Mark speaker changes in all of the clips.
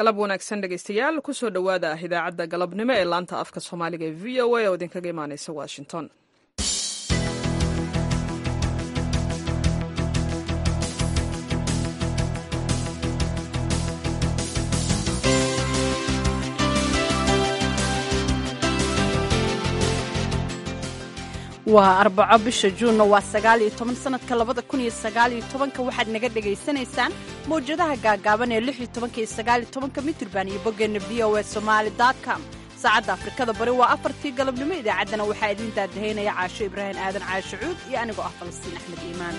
Speaker 1: galab wanaagsan dhegaystayaal kusoo dhowaada idaacadda galabnimo ee laanta afka soomaaliga ee v o a oo idinkaga imaaneysa washington
Speaker 2: waa arbaco bisha juunna waa sagaal iyo toban sanadka labada kun iyo sagaal iyo tobanka waxaad naga dhagaysanaysaan mawjadaha gaagaaban ee lix iyo tobanka iyo sagaal iyo tobanka mitirban iyo boggeenna v o a somaali com saacadda afrikada bari waa afartii galabnimo idaacaddana waxaa idiin daadahaynaya caasho ibraahim aadan caasho cuud iyo anigoo ah falastiin axmed iimaan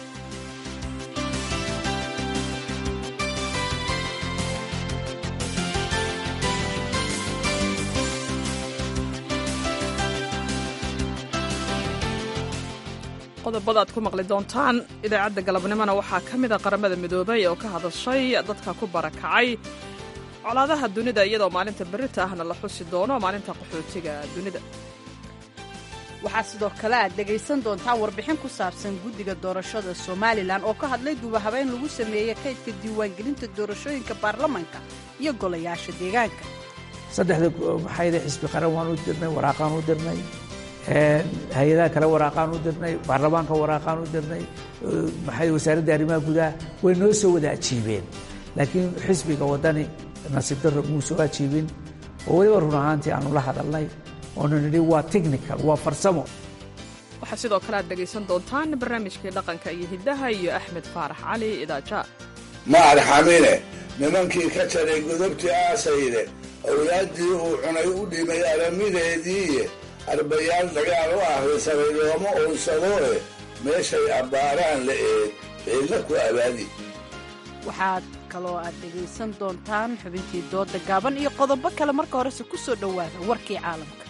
Speaker 1: qodobada aad ku maqli doontaan idaacadda galabnimona waxaa ka mida qaramada midoobay oo ka hadashay dadka ku barakacay colaadaha dunida iyadoo maalinta berita ahna la xusi doono maalinta qaxootiga dunida
Speaker 2: waxaa sidoo kale aad dhegaysan doontaan warbixin ku saabsan guddiga doorashada somalilan oo ka hadlay dubahabeyn lagu sameeyey kaydka diiwaangelinta doorashooyinka baarlamanka iyo golayaasha deegaanka
Speaker 3: saddexda maxayda xisbi qaran waan u dirnay waraaqaan u dirnay hay-adaha kale waraaqaan u dirnay baarlamaanka waraaqaan u dirnay maxay wasaaradda arrimaha gudaha way noo soo wada ajiibeen laakiin xisbiga waddani nasiib darro muu soo ajiibin oo weliba run ahaantii aanu la hadalnay oonu nidhi waa technical waa farsamo
Speaker 1: waxaa sidoo kale aad dhegaysan doontaan barnaamijkii dhaqanka iyo hiddaha iyo axmed faarax cali idaaja
Speaker 4: ma arxamine nimankii ka jaray godobtii aasayde awlaaddii uu cunay u dhimay aramideediiye arbayaal dagaal u ahrisamay looma owsadooe meeshay abbaaraan la eeg ciidla ku abaadi
Speaker 2: waxaad kaloo aad dhegaysan doontaan xubintii dooda gaaban iyo qodobo kale marka horese ku soo dhowaada warkii caalamka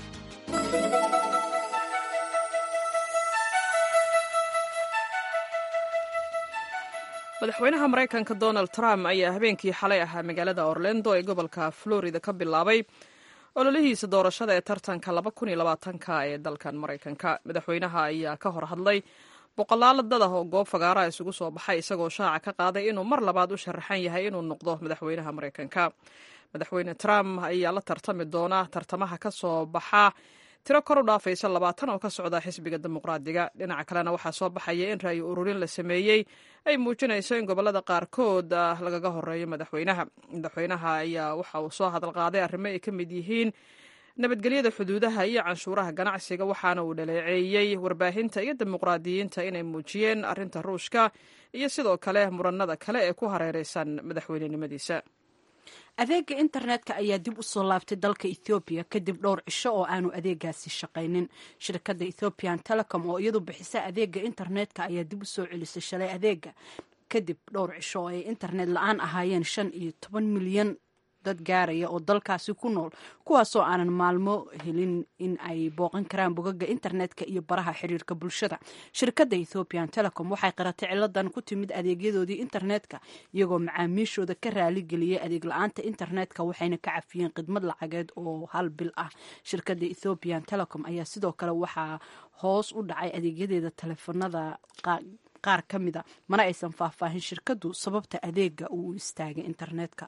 Speaker 1: madaxweynaha maraykanka donald trump ayaa habeenkii xalay ahaa magaalada orlando ee gobolka florida ka bilaabay ololihiisa doorashada ee tartanka ka ee dalkan maraykanka madaxweynaha ayaa ka hor hadlay boqolaalo dad ah oo goob fagaaraha isugu soo baxay isagoo shaaca ka qaaday inuu mar labaad u sharaxan yahay inuu noqdo madaxweynaha maraykanka madaxweyne trump ayaa la tartami doona tartamaha ka soo baxa tiro kor u dhaafaysa labaatan oo ka socda xisbiga dimuqraadiga dhinaca kalena waxaa soo baxaya in ra'yi ururin la sameeyey ay muujinayso in gobolada qaarkood lagaga horeeyo madaxweynaha madaxweynaha ayaa waxa uu soo hadal qaaday arrimo ay ka mid yihiin nabadgelyada xuduudaha iyo canshuuraha ganacsiga waxaana uu dhaleeceeyey warbaahinta iyo dimuqraadiyiinta inay muujiyeen arrinta ruushka iyo sidoo kale muranada kale ee ku hareereysan madaxweynenimadiisa
Speaker 2: adeega internetka ayaa dib u soo laabtay dalka ethoobiya kadib dhowr cisho oo aanu adeegaasi shaqaynin shirkadda ethoobian telecom oo iyadu bixisa adeega internetka ayaa dib u soo celisay shalay adeega kadib dhowr cisho oo ay internet la-aan ahaayeen shan iyo toban milyan dad gaaraya oo dalkaasi ku nool kuwaasoo aanan maalmo helin in ay booqan karaan bogaga internetka iyo baraha xiriirka bulshada shirkadda ethoobian telecom waxay qaratay ciladan ku timid adeegyadoodii internetka iyagoo macaamiishooda ka raaligeliyay adeeg la-aanta internetka waxayna ka cafiyeen khidmad lacageed oo hal bil ah shirkadda ethoobian telecom ayaa sidoo kale waxaa hoos u dhacay adeegyadeeda taleefanada qaar ka mida mana aysan faahfaahin shirkaddu sababta adeega uu istaagay internetka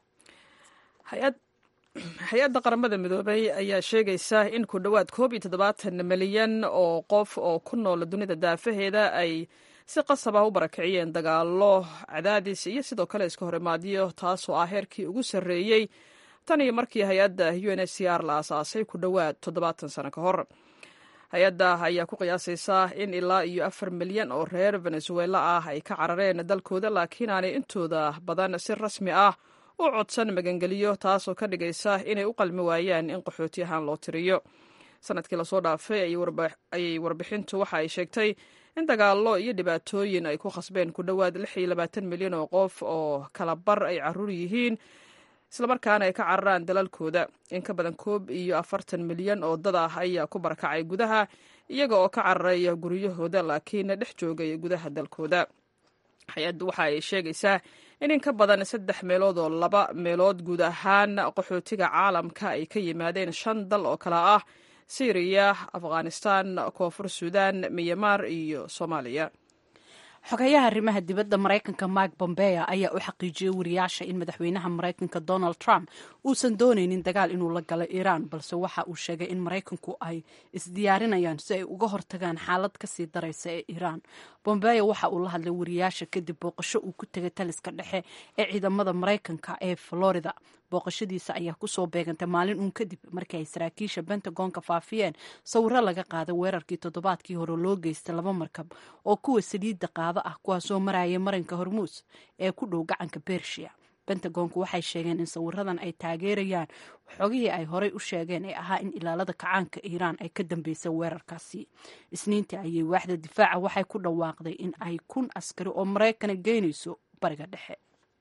Speaker 1: hay-adda qaramada midoobay ayaa sheegaysa in ku dhowaad koob iyo toddobaatan milyan oo qof oo ku nool dunida daafaheeda ay si qasab ah u barakiciyeen dagaalo cadaadis iyo sidoo kale iska horimaadyo taasoo ah heerkii ugu sarreeyey tan iyo markii hay-adda u n h c r la aasaasay ku dhowaad toddobaatan sano ka hor hay-adda ayaa ku qiyaasaysa in ilaa iyo afar milyan oo reer venezuela ah ay ka carareen dalkooda laakiin aanay intooda badan si rasmi ah u codsan magangeliyo taasoo ka dhigaysa inay u qalmi waayaan in qaxooti ahaan loo tiriyo sanadkii lasoo dhaafay ayay warbixintu waxa ay sheegtay in dagaallo iyo dhibaatooyin ay ku khasbeen ku dhowaad lix iyo labaatan milyan oo qof oo kala bar ay caruur yihiin islamarkaana ay ka cararaan dalalkooda in ka badan koob iyo afartan milyan oo dad ah ayaa ku barakacay gudaha iyaga oo ka cararaya guryahooda laakiin dhex joogay gudaha dalkooda hay-addu waxa ay sheegaysaa in in ka badan saddex meelood oo laba meelood guud ahaan qaxootiga caalamka ay ka yimaadeen shan dal oo kale ah syriya afghanistan koonfur suudan miyamaar iyo soomaaliya
Speaker 2: xogayaha arrimaha dibadda maraykanka mike bombea ayaa u xaqiijiyey wariyaasha in madaxweynaha maraykanka donald trump uusan dooneynin dagaal inuu la galo iiraan balse waxa uu sheegay in maraykanku ay isdiyaarinayaan si ay uga hortagaan xaalad kasii daraysa ee iiraan bombea waxa uu la hadlay wariyaasha kadib booqasho uu ku tegay taliska dhexe ee ciidamada maraykanka ee florida booqashadiisa ayaa kusoo beegantay maalin uun kadib markii ay saraakiisha bentagonka faafiyeen sawiro laga qaaday weerarkii toddobaadkii hore loo geystay laba markab oo kuwa saliidda qaado ah kuwaasoo marayay marinka hormuus ee ku dhow gacanka bershiya bentagonku waxay sheegeen in sawiradan ay taageerayaan xogihii ay horey u sheegeen ee ahaa in ilaalada kacaanka iiraan ay ka dambeysay weerarkaasi isniintii ayay waaxda difaaca waxay ku dhawaaqday in ay kun askari oo maraykana geynayso bariga dhexe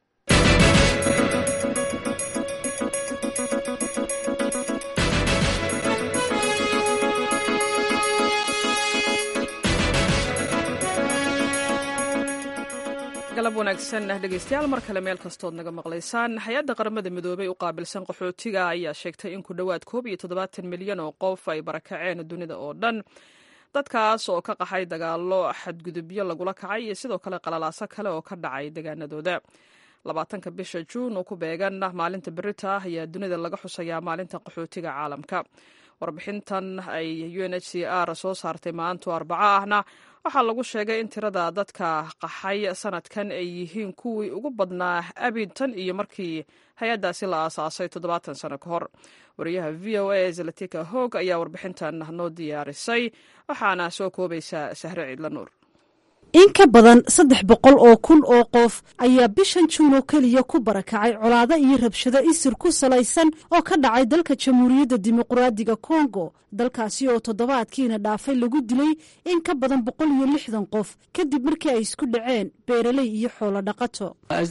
Speaker 1: galab wanaagsan dhegeystayaal mar kale meel kastood naga maqlaysaan hay-adda qaramada midoobey u qaabilsan qaxootiga ayaa sheegtay in ku dhowaad koob iyo toddobaatan milyan oo qof ay barakaceen dunida oo dhan dadkaas oo ka qaxay dagaalo xadgudubyo lagula kacay iyo sidoo kale qalalaaso kale oo ka dhacay deegaanadooda labaatanka bisha juun oo ku beegan maalinta berita ah ayaa dunida laga xusayaa maalinta qaxootiga caalamka warbixintan ay u n h c r soo saartay maanto arbaco ahna waxaa lagu sheegay in tirada dadka qaxay sanadkan ay yihiin kuwii ugu badnaa abid tan iyo markii hay-addaasi la aasaasay toddobaatan sano ka hor wariyaha v o a zalatika hoog ayaa warbixintan noo diyaarisay waxaana soo koobaysa sahre ciidla nuur
Speaker 5: in ka badan saddex boqol oo kun oo qof ayaa bishan juun oo keliya ku barakacay colaado iyo rabshado isir ku salaysan oo ka dhacay dalka jamhuuriyadda dimuqraadiga kongo dalkaasi oo toddobaadkiina dhaafay lagu dilay in ka badan boqol iyo lixdan qof kadib markii ay isku dhaceen beeraley iyo xoolo dhaqato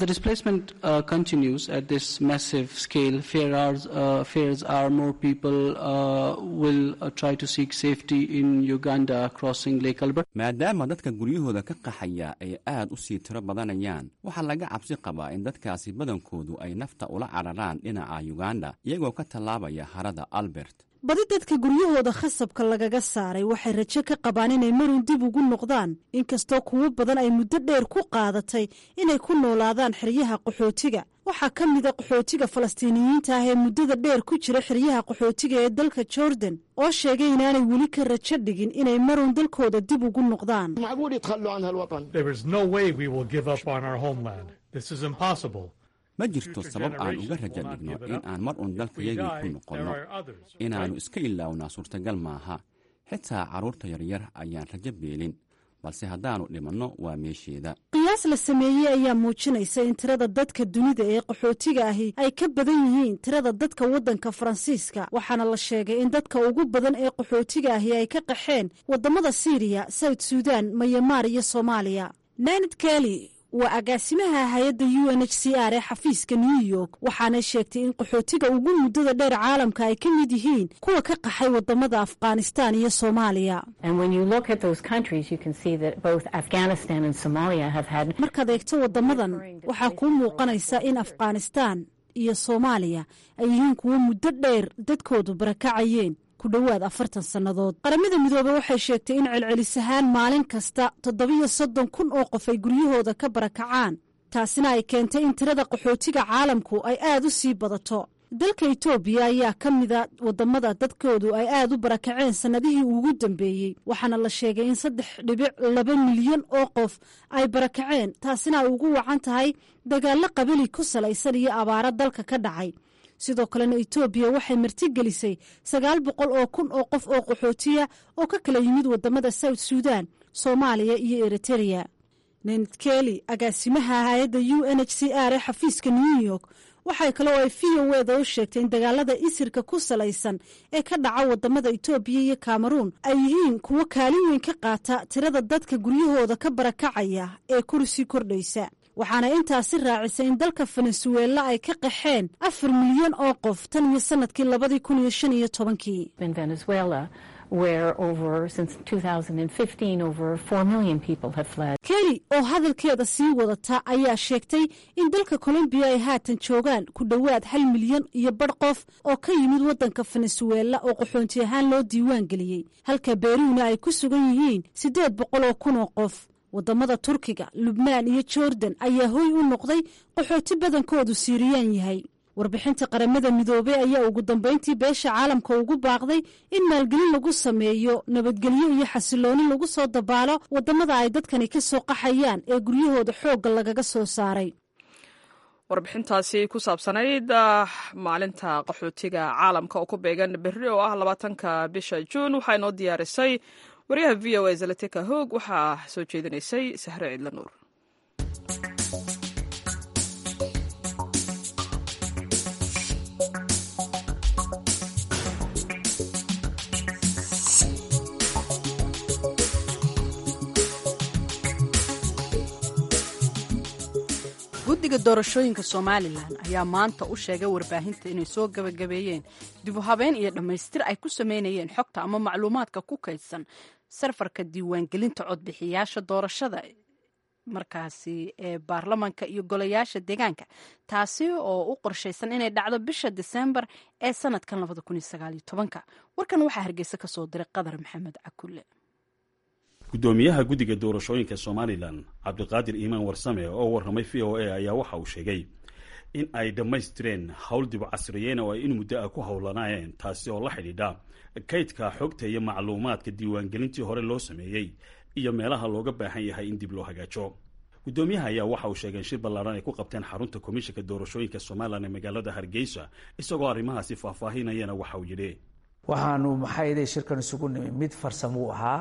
Speaker 6: maadaama dadka guryahooda ka qaxaya ay aad u sii tiro badanayaan waxaa laga cabsi qabaa in dadkaasi badankoodu ay nafta ula cararaan dhinaca yuganda iyagoo ka tallaabaya harada albert
Speaker 5: badi dadka guryahooda khasabka lagaga saaray waxay rajo ka qabaan inay marun dib ugu noqdaan inkastoo kuwo badan ay muddo dheer ku qaadatay inay ku noolaadaan xeryaha qaxootiga waxaa ka mida qaxootiga falastiiniyiinta ah ee muddada dheer ku jira xeryaha qaxootiga ee dalka jordan oo sheegay inaanay weli ka rajo dhigin inay marun dalkooda dib ugu noqdaan
Speaker 6: ma jirto sabab aan uga rajo dhigno in aan mar uun dalkayagii ku noqonno inaannu iska ilaawnaa suurtagal maaha xitaa carruurta yaryar ayaan rajo beelin balse haddaannu dhimanno waa meesheeda
Speaker 5: qiyaas la sameeyey ayaa muujinaysa in tirada dadka dunida ee qaxootiga ahi ay ka badan yihiin tirada dadka waddanka faransiiska waxaana la sheegay in dadka ugu badan ee qaxootiga ahi ay ka qaxeen waddamada siiriya sawd suudan mayamaar iyo soomaaliya nanad keli waa agaasimaha hay-adda u n h c r ee xafiiska new york waxaanay sheegtay in qaxootiga ugu muddada dheer caalamka ay ka mid yihiin kuwa ka qaxay wadamada afghanistan iyo soomaaliya markaad eegto wadamadan waxaa kuu muuqanaysa in afghanistan iyo soomaaliya ay yihiin kuwo muddo dheer dadkoodu barakacayeen ku dhowaad afartan sannadood qaramada midoobey waxay sheegtay in celcelis ahaan maalin kasta toddobiyo soddon kun oo qof ay guryahooda ka barakacaan taasina ay keentay in tirada qaxootiga caalamku ay aad u sii badato dalka etoobiya ayaa ka mida wadamada dadkoodu ay aad u barakaceen sannadihii ugu dambeeyey waxaana la sheegay in saddex dhibic laba milyan oo qof ay barakaceen taasina ay ugu wacan tahay dagaallo qabali ku salaysan iyo abaaro dalka ka dhacay sidoo kalena etoobiya waxay martigelisay sagaal boqol oo kun oo qof oo qaxootiya oo ka kala yimid wadamada south suudan soomaaliya iyo eritereya nenad keli agaasimaha hay-adda u n h c r ee xafiiska new york waxay kale oo ay v o eda u sheegtay in dagaalada isirka ku salaysan ee ka dhaca wadamada etoobiya iyo kameruun ay yihiin kuwo kaalin weyn ka qaata tirada dadka guryahooda ka barakacaya ee kursi kordhaysa waxaana intaasi raacisay in dalka venezuela ay ka qaxeen afar milyan oo qof tan iyo sanadkii labadii kun iyo shan iyo tobankii keli oo hadalkeeda sii wadata ayaa sheegtay in dalka colombiya ay haatan joogaan ku dhowaad hal milyan iyo badh qof oo ka yimid waddanka venezuela oo qaxoonti ahaan loo diiwaan geliyey halka beruuna ay ku sugan yihiin siddeed boqol oo kun oo qof wadamada turkiga lubnaan iyo jordan ayaa hoy u noqday qaxooti badankoodu siiriyaan yahay warbixinta qaramada midoobey ayaa ugu dambeyntii beesha caalamka ugu baaqday in maalgelin lagu sameeyo nabadgelyo iyo xasilooni lagu soo dabaalo wadamada ay dadkani ka soo qaxayaan ee guryahooda xoogga lagaga soo saaray
Speaker 1: warbixintaasi ku saabsanayd maalinta qaxootiga caalamka oo ku beegan berri oo ah labaatanka bisha juun waxaa inoo diyaarisay wariyaha v o a zalatika hoog waxaa soo jeedinaysay sahre ciidla nuur
Speaker 2: guddiga doorashooyinka somalilan ayaa maanta u sheegay warbaahinta inay soo gabagabeeyeen dib u habeen iyo dhammaystir ay ku sameynayeen xogta ama macluumaadka ku kaydsan sarfarka diiwaangelinta codbixiyaasha doorashada markaasi ee baarlamanka iyo golayaasha deegaanka taasi oo u qorshaysan inay dhacdo bisha diseembar ee sanadkan warkan waxaa hargeysa ka soo diray qadar maxamed cakulle
Speaker 7: guddoomiyaha guddiga doorashooyinka somalilan cabdiqaadir iimaan warsame oo warramay v o a ayaa waxa uu sheegay in ay dhammaystireen howl dib casriyeen oo ay in muddo ah ku howlanaayeen taasi oo la xidhiidha kaydka xogta iyo macluumaadka diiwaangelintii hore loo sameeyey iyo meelaha looga baahan yahay in dib loo hagaajo guddoomiyaha ayaa waxa uu sheegay in shir ballaaran ay ku qabteen xarunta komishanka doorashooyinka somalilan ee magaalada hargeysa isagoo arrimahaasi faahfaahinayana waxa uu yidhi
Speaker 3: waxaanu maxayday shirkan isugu nimi mid farsamuu ahaa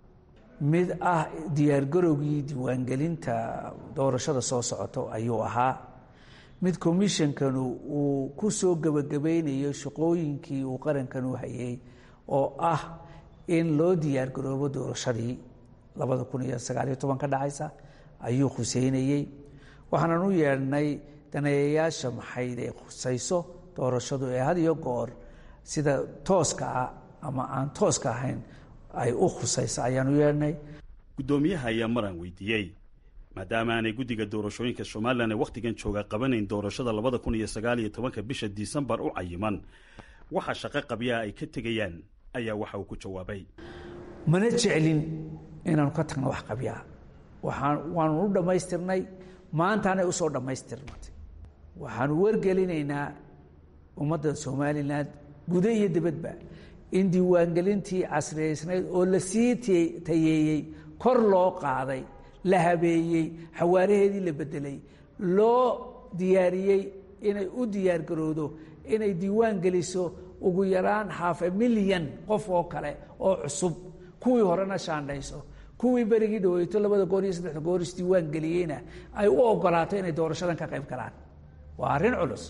Speaker 3: mid ah diyaargarowgii diiwaangelinta doorashada soo socoto ayuu ahaa mid commishonkanu uu ku soo gebagabaynayo shaqooyinkii uu qarankanu hayay oo ah in loo diyaargaroobo doorashadii labada kun iyo sagaaliyo toban ka dhacaysa ayuu khuseynayey waxaanan u yeedhnay daneeyayaasha maxayde khusayso doorashadu ee had iyo goor sida tooska ah ama aan tooska ahayn ay u khusayso ayaan u yeedhnay
Speaker 7: guddoomiyaha ayaa maraan weydiiyey maadaama aanay guddiga doorashooyinka somalilan ee wakhtigan jooga qabanayn doorashada labada kun iyo sagaal iyo tobanka bisha disembar u cayiman waxa shaqo qabyaha ay ka tegayaan ayaa waxa uu ku jawaabay
Speaker 3: mana jeclin inaanu ka tagno wax qabyaa waxaan waanu u dhammaystirnay maantaanay usoo dhammaystirmatay waxaanu wargelinaynaa ummadda somalilan guda iyo dibadba in diiwaangelintii casriyaysnayd oo la sii tayeeyey kor loo qaaday la habeeyey xawaaraheedii la bedelay loo diyaariyey inay u diyaargarowdo inay diiwaan geliso ugu yaraan haafe milyan qof oo kale oo cusub kuwii horena shaandhayso kuwii berigii dhaweyto labada goor iyo saddexda goor isdiiwaan geliyeyna ay u ogolaato inay doorashadan ka qayb galaan waa arrin culus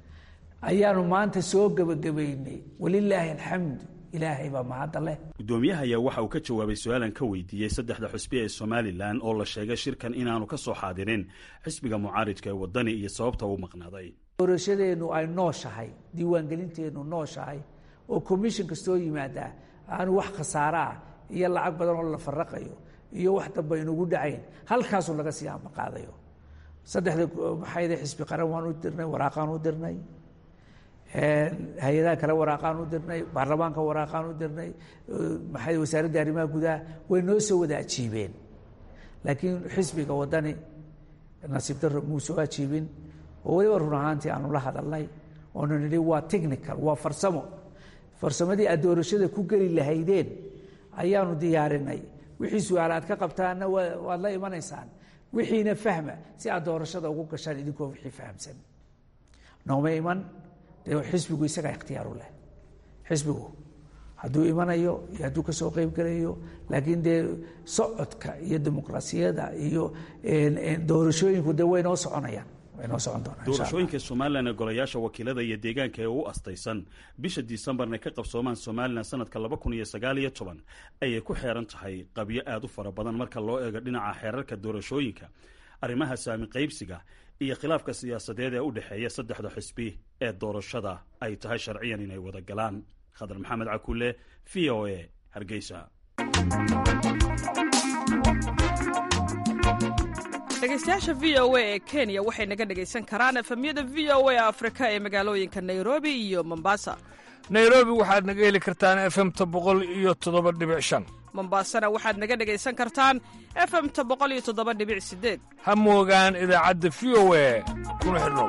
Speaker 3: ayaanu maanta soo gebagabaynay walilaahi alxamdu ilaahay baa mahadda leh
Speaker 7: guddoomiyaha ayaa waxa uu ka jawaabay su-aalan ka weydiiyey saddexda xusbi ee somalilan oo la sheegay shirkan inaanu ka soo xaadirin xisbiga mucaaridka ee waddani iyo sababta uu maqnaaday
Speaker 3: doorashadeennu ay nooshahay diiwaangelinteennu nooshahay oo commission kastoo yimaadaa aanu wax khasaaro ah iyo lacag badan oo la faraqayo iyo wax damba inugu dhacayn halkaasuu laga sii ambaqaadayo saddexda maxayde xisbi qaran waan u dirnay waraaqaan u dirnay hay-adaha kale waraaqaan u dirnay baarlamaanka waraaqaan u dirnay maxay wasaaradda arrimaha gudaha way noo soo wada ajiibeen laakiin xisbiga waddani nasiib darro muu soo ajiibin oo weliba run ahaantii aanu la hadalnay oonu nidhi waa technical waa farsamo farsamadii aad doorashada ku geli lahaydeen ayaanu diyaarinay wixii su-aal aad ka qabtaanna waad la imanaysaan wixiina fahma si aad doorashada ugu gashaan idinkoo wixii fahamsan nooma iman dee xisbigu isagaa ikhtiyaaru leh xisbigu hadduu imanayo iyo hadduu ka soo qeyb gelayo laakiin dee socodka iyo dimuqraasiyadda iyo doorashooyinku dee way noo soconayaan way noo socon doonaan
Speaker 7: doorashooyinka somalilan ee golayaasha wakiilada iyo deegaanka ee u astaysan bisha disembarna ka qabsoomaan somalilan sanadka laba kun iyo sagaal iyo toban ayay ku xeeran tahay qabyo aada u fara badan marka loo eego dhinaca xeerarka doorashooyinka arrimaha saami qaybsiga iyo khilaafka siyaasadeed ee u dhexeeya saddexda xisbi ee doorashada ay tahay sharciyan inay wada galaan khadar maxamed cakulle v o a hargeysa
Speaker 1: dhegeystayaasha v o a ee kenya waxay naga dhegaysan karaan efemyada v o a afrika ee magaalooyinka nairobi iyo mombasa
Speaker 8: nairobi waxaad naga heli kartaan efemta boqol iyo toddoba dhibic shan
Speaker 1: mombaasana waxaad naga dhegaysan kartaan efemta boqoliyotodobadhibicsideed
Speaker 8: ha moogaan idaacadda v o e kuna xidhnow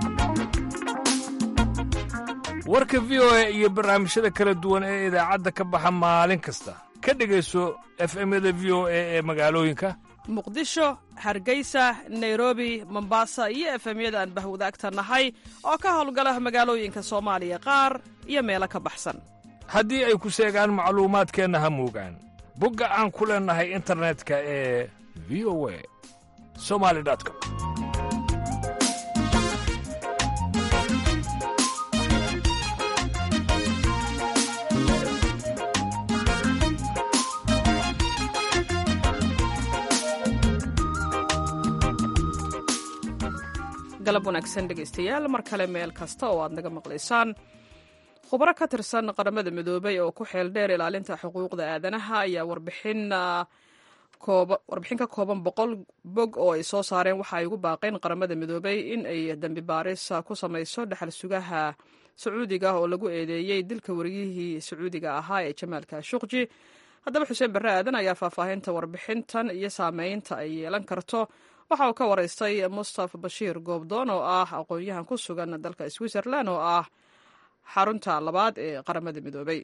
Speaker 8: warka v o e iyo barnaamijyada kala duwan ee idaacadda ka baxa maalin kasta ka dhegayso efemyada v o e ee magaalooyinka
Speaker 1: muqdisho hargeysa nairobi mombasa iyo efemyada aan bahwadaagta nahay oo ka howlgala magaalooyinka soomaaliya qaar iyo meelo ka baxsan
Speaker 8: haddii ay ku seegaan macluumaadkeenna ha moogaan bogga aan ku leennahay internetka ee v o a somali com
Speaker 1: galab wanaagsan dhegaystayaal mar kale meel kasta oo aad naga maqlaysaan khubaro ka tirsan qaramada midoobay oo ku xeel dheer ilaalinta xuquuqda aadanaha ayaa warbixin warbixin ka kooban boqol bog oo ay soo saareen waxa ay ugu baaqeen qaramada midoobay in ay dembi baaris ku samayso dhexal sugaha sacuudiga oo lagu eedeeyey dilka wariyihii sacuudiga ahaa ee jamaal kashuqji haddaba xuseen barre aadan ayaa faahfaahinta warbixintan iyo saameynta ay yeelan karto waxa uu ka waraystay mustafa bashiir goobdoon oo ah aqoon-yahan ku sugan dalka switzerland oo ah xarunta labaad ee qaramada midoobay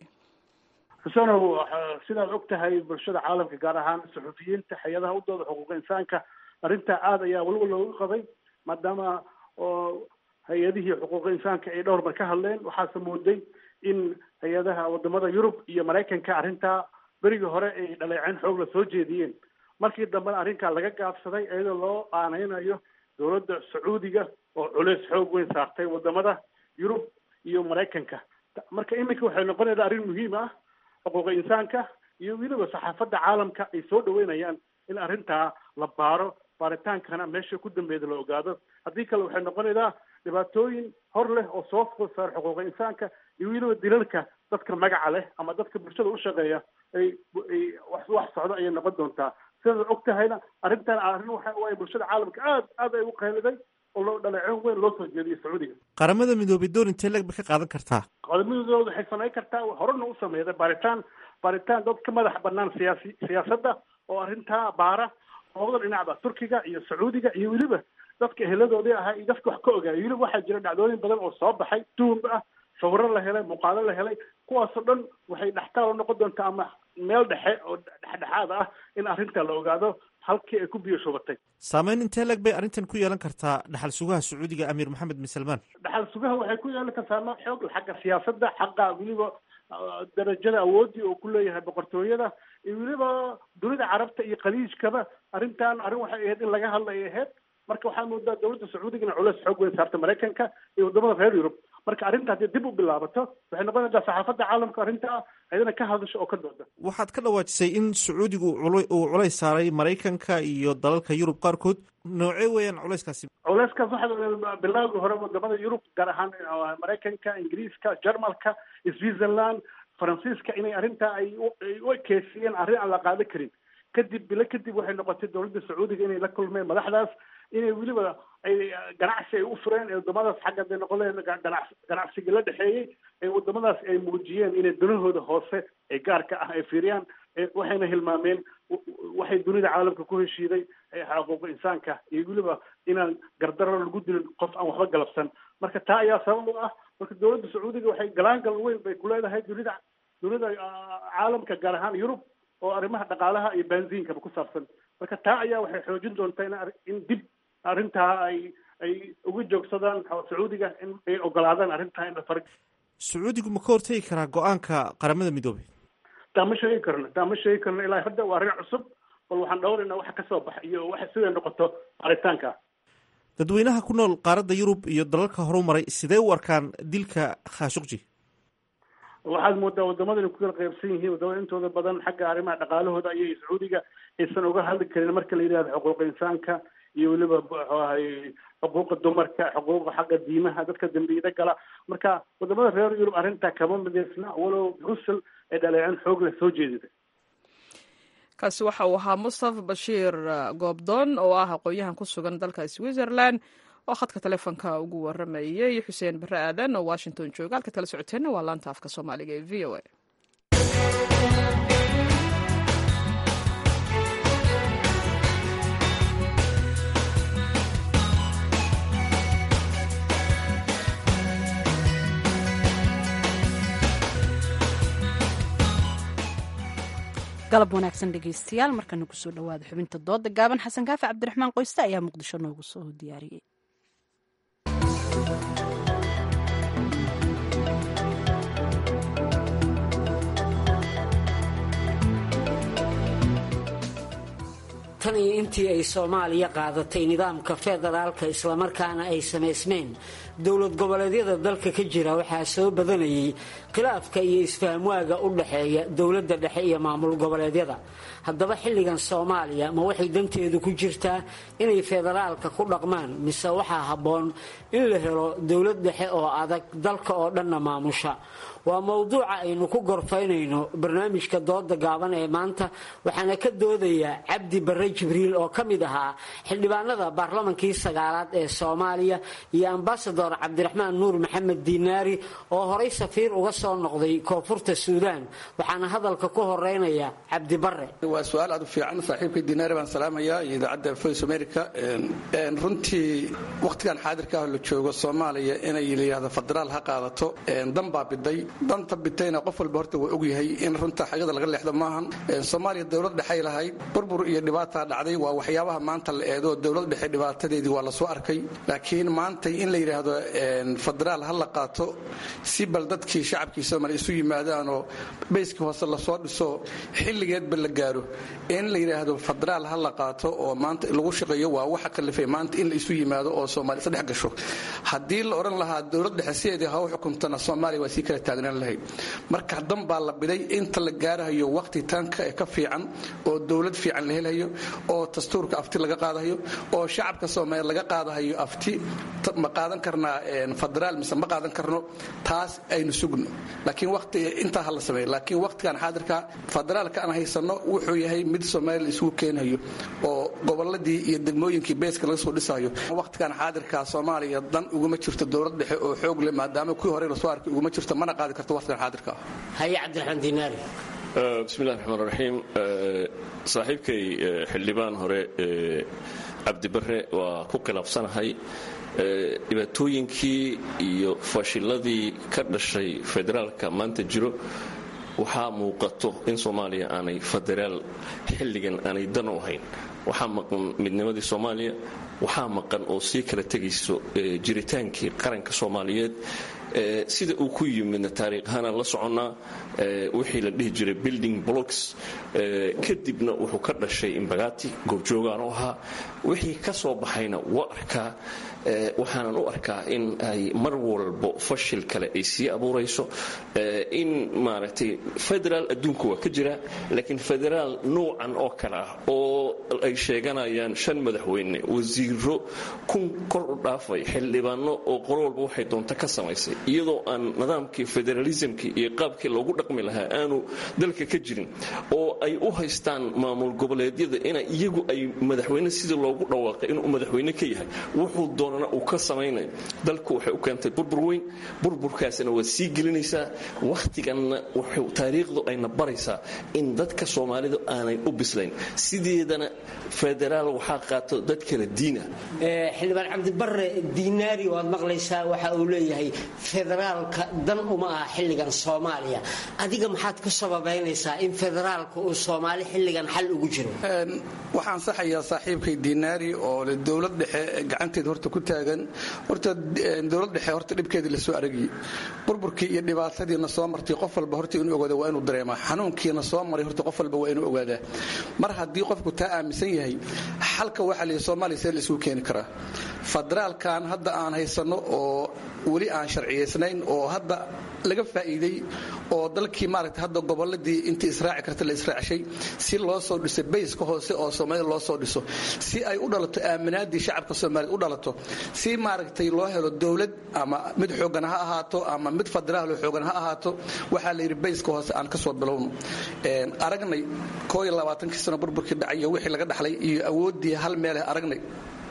Speaker 9: xusenow sidaad og tahay bulshada caalamka gaar ahaan suxufiyiinta hay-adaha u dooda xuquuqa insaanka arrintaa aada ayaa weliba looga qabay maadaama oo hay-adihii xuquuqa insaanka ay dhowr mar ka hadleen waxaase mooday in hay-adaha wadamada yurub iyo maraykanka arrintaa berigii hore ay dhaleeceen xoog la soo jeediyeen markii dambena arrinkaa laga gaabsaday iyadoo loo aaneynayo dowladda sacuudiga oo culeys xoog weyn saartay wadamada yurub iyo maraykanka marka iminka waxay noqonaysaa arrin muhiim ah xuquuqa insaanka iyo weliba saxaafadda caalamka ay soo dhaweynayaan in arrintaa la baaro baaritaankana meesha ku dambeeda la ogaado haddii kale waxay noqonaysaa dhibaatooyin hor leh oo soo food saar xuquuqa insaanka iyo weliba dilalka dadka magaca leh ama dadka bulshada u shaqeeya ay ay wax wax socdo ayay noqon doontaa sidaad og tahayna arrintan arrin waxa waaye bulshada caalamka aad aad ay u qeeliday oo loo dhaleeceyn weyn loo soo jeediyay sacuudiga
Speaker 10: qaramada midoobay door intee leg ba ka qaadan kartaa
Speaker 9: qadamadooda waxay samayn kartaa horena u sameeyday baaritaan baaritaan dad ka madax banaan siyaasi siyaasadda oo arrintaa baara labada dhinacba turkiga iyo sacuudiga iyo weliba dadka eheladoodii ahaa iyo dadka wax ka ogaayay weliba waxaa jira dhacdooyin badan oo soo baxay tuhumba ah sawiro la helay muuqaalo la helay kuwaasoo dhan waxay dhextaal u noqon doontaa ama meel dhexe oo dhexdhexaad ah in arrinta la ogaado halkii ay ku biyo shubatay
Speaker 10: saameyn intee leg bay arrintan ku yeelan kartaa dhaxal sugaha sacuudiga amiir maxamed bin salmaan
Speaker 9: dhaxal sugaha waxay ku yeelan kartaa ma xoog xagga siyaasadda xagga weliba darajada awoodii oo ku leeyahay boqortooyada iyo weliba dunida carabta iyo khaliijkaba arrintan arrin waxay ahayd in laga hadla ay ahayd marka waxaa moodaa dowladda sacuudigana culeys xoog weyn saarta maraykanka iyo wadamada reer yurub marka arrinta haddii dib u bilaabato waxay noqonaysaa saxaafadda caalamka arrintaa ayadana ka hadasho oo ka dooda
Speaker 10: waxaad ka dhawaajisay in sacuudigu uu culays saaray maraykanka iyo dalalka yurub qaarkood noocee weeyaan culayskaasi
Speaker 9: culeyskaas waxaa bilaawgii hore wadamada yurub gaar ahaan maraykanka ingiriiska jarmalka switzerland faransiiska inay arrintaa ay u ekeysiyeen arrin aan la qaadan karin kadib bilo kadib waxay noqotay dowladda sacuudiga inay la kulmeen madaxdaas inay weliba ay ganacsi ay u fureen ee wadamadaas xagga day noqon leen ganac ganacsigii la dhexeeyey ee wadamadaas ay muujiyeen inay dunahooda hoose ee gaarka ah ay fiiriyaan waxayna hilmaameen waxay dunida caalamka ku heshiiday xuquuqa insaanka iyo weliba inaan gardaro lagu dilin qof aan waxba galabsan marka taa ayaa sabab u ah marka dowladda sacuudiga waxay galaangal weyn bay ku leedahay dunida dunida caalamka gaar ahaan yurub oo arrimaha dhaqaalaha iyo baanziinkaba ku saabsan marka taa ayaa waxay xoojin doontaa in dib arrintaa ay ay uga joogsadaan sacuudiga in ay ogolaadaan arrintaa in la far
Speaker 10: sacuudigu ma ka hortegi karaa go-aanka qaramada midoobay
Speaker 9: taa ma sheegi karno taa ma sheegi karno ilaa hadda waa arrin cusub bal waxaan dhowraynaa waxa kasoo baxa iyo waxa siday noqoto baaritaanka
Speaker 10: dadweynaha ku nool qaaradda yurub iyo dalalka horu maray sidee u arkaan dilka khashuqji
Speaker 9: waxaad moodaa wadamada inay ku kala qaybsan yihiin wadamada intooda badan xagga arrimaha dhaqaalahooda ayay sacuudiga aysan uga hadli karin marka la yidhahdo xuquuqa insaanka iyo weliba muxuu ahay xuquuqa dumarka xuquuqa xagga diimaha dadka dambiyada gala marka wadamada reer yurub arrintaa kama midaysna walow brussel ay dhaleeceen xoog leh soo jeedida
Speaker 1: kaasi waxa uu ahaa mustafa bashiir goobdoon oo ah aqoon-yahan ku sugan dalka switzerland oo khadka telefoonka ugu waramayay xuseen bare aadan oo washington jooga halka kala socoteenna waa laanta afka soomaaliga ee v o a
Speaker 2: galab wanaagsan dhegaystayaal markana kusoo dhawaada xubinta dooda gaaban xasan kaafi cabdiraxmaan qoyste ayaa muqdisho noogu soo diyaariyey
Speaker 11: tan iyo intii ay soomaaliya qaadatay nidaamka federaalka islamarkaana ay samaysmeen dowlad goboleedyada dalka ka jira waxaa soo badanayay khilaafka iyo isfahamwaaga u dhaxeeya dowladda dhexe iyo maamul goboleedyada haddaba xilligan soomaaliya ma waxay danteedu ku jirtaa inay federaalka ku dhaqmaan mise waxaa habboon in la helo dowlad dhexe oo adag dalka oo dhanna maamusha waa mowduuca aynu ku gorfaynayno barnaamijka dooda gaaban ee maanta waxaana ka doodayaa cabdi barre jibriil oo ka mid ahaa xildhibaanada baarlamankii sagaalaad ee soomaaliya iyo ambasador cabdiraxmaan nuur maxamed diinaari oo horay safiir uga soo noqday koonfurta suudaan waxaana hadalka ku horeynaya cabdi barre
Speaker 12: waa su-aal aad u fiican saaxiibkay diinaari baan salaamayaa iyo idaacadda voice america runtii wakhtigan xaadirka ah la joogo soomaaliya inay layihahdo federaal ha qaadato dan baa biday danta bitayna qof walba horta waa ogyahay in runta xagada laga leexdo maahan soomaaliya dowlad dhexay lahayd burbur iyo dhibaataa dhacday waa waxyaabaha maanta la eedo dowlad dhexe dhibaatadeedii waa lasoo arkay laakiin maantay in la yidhaahdo federaal ha la qaato si bal dadkii shacabkii soomaaliya isu yimaadaanoo bayskii hoose lasoo dhiso xilligeedba la gaaro in la yidhaahdo federaal ha la qaato oo maanta lagu shaqeeyo waa waxa kalifay maanta in la isu yimaado oo soomaaliya isdhex gasho haddii la odhan lahaa dowlad dhexe sideedii ha u xukuntana soomaaliya waa sii kala taagnaan lahayd marka dan baa la biday inta la gaarahayo waqti tanka ee ka fiican oo dowlad fiican la helayo oo dastuurka afti laga qaadahayo oo shacabka soomaaliya laga qaadahayo afti ma qaadan karnaa federaal mise ma qaadan karno taas aynu sugno laakiin waqti intaa ha la sameeyo laakiin waqtigan xaadirka federaalka aan haysano wuxuu yahay mid soomaaliya la isugu keenayo oo goboladii iyo degmooyinkii beeska laga soo dhisayo waqtigan xaadirka soomaaliya dan uguma jirto dowlad dhexe oo xoog leh maadaama kuwii hore lasoo arkay uguma jirto mana qaadi karto waqtigan xaadirka
Speaker 11: haye cabdiraxmaan diinaari
Speaker 13: bismillahi raxmaan raxiim saaxiibkay xildhibaan hore cabdibare waa ku khilaafsanahay dhibaatooyinkii iyo fashiladii ka dhashay federaalka maanta jiro waxaa muuqato in soomaaliya aanay federaal xilligan aanay dan u ahayn waxaa maqan midnimadii soomaaliya waxaa maqan oo sii kala tegayso jiritaankii qaranka soomaaliyeed sida uu ku yimidna taariikhaana la soconnaa wixii la dhihi jiray building blocks kadibna wuxuu ka dhashay imbagati goobjoogaan u ahaa wixii ka soo baxayna waa arkaa waxaanan u arkaa in ay mar walbo fashil kale ay sii abuurayso in maaragtay federaal adduunka waa ka jira laakiin federaal nuucan oo kale ah oo ay sheeganayaan shan madaxweyne wasiiro kun kor u dhaafay xildhibaano oo qolo walba waxay doonta ka samaysay iyadoo aan nidaamkii federalismkii iyo qaabkii loogu dhaqmi lahaa aanu dalka ka jirin oo ay u haystaan maamul goboleedyada ina iyagu ay madaxweyne sidii loogu dhawaaqay inuu madaxweyne ka yahay wuxuu doonana uu ka samaynayo dalku waxay u keentay burbur weyn burburkaasina waa sii gelinaysaa wakhtiganna taariikhdu ayna baraysaa in dadka soomaalidu aanay u bislayn sideedana federaal waxaa qaato dad kala diina
Speaker 11: xildhibaan cabdibare diinaari waad maqlaysaa waxa uu leeyahay federaalka dan uma aha xilligan soomaaliya adiga maxaad ku sababaynaysaa in federaalka uu soomaali xilligan xal ugu jiro
Speaker 12: waxaan saxayaa saaxiibkay diinaari oo le dowlad dhexe gacanteeda horta ku taagan horta dowlad dhexe horta dhibkeedii lasoo aragiyey burburkii iyo dhibaatadiina soo martay qof walba horta inuu ogaada waa inuu dareemaa xanuunkiina soo maray horta qof walba waa inuu ogaadaa mar haddii qofku taa aaminsan yahay xalka waxaa la yidhi soomaaliya see la isugu keeni karaa federaalkan hadda aan haysanno oo weli aan sharciyaysnayn oo hadda laga faa'iiday oo dalkii maaragta hadda goboladii intii israaci karta la israacshay si loo soo dhiso bayska hoose oo soomaalida loo soo dhiso si ay u dhalato aaminaadii shacabka soomaaliyed u dhalato si maaragtay loo helo dowlad ama mid xoogan ha ahaato ama mid federaal xoogan ha ahaato waxaa la yidhi bayska hoose aan ka soo bilowno aragnay koo iyo labaatankii sano burburkii dhacay iyo wixii laga dhaxlay iyo awooddii hal meeleh aragnay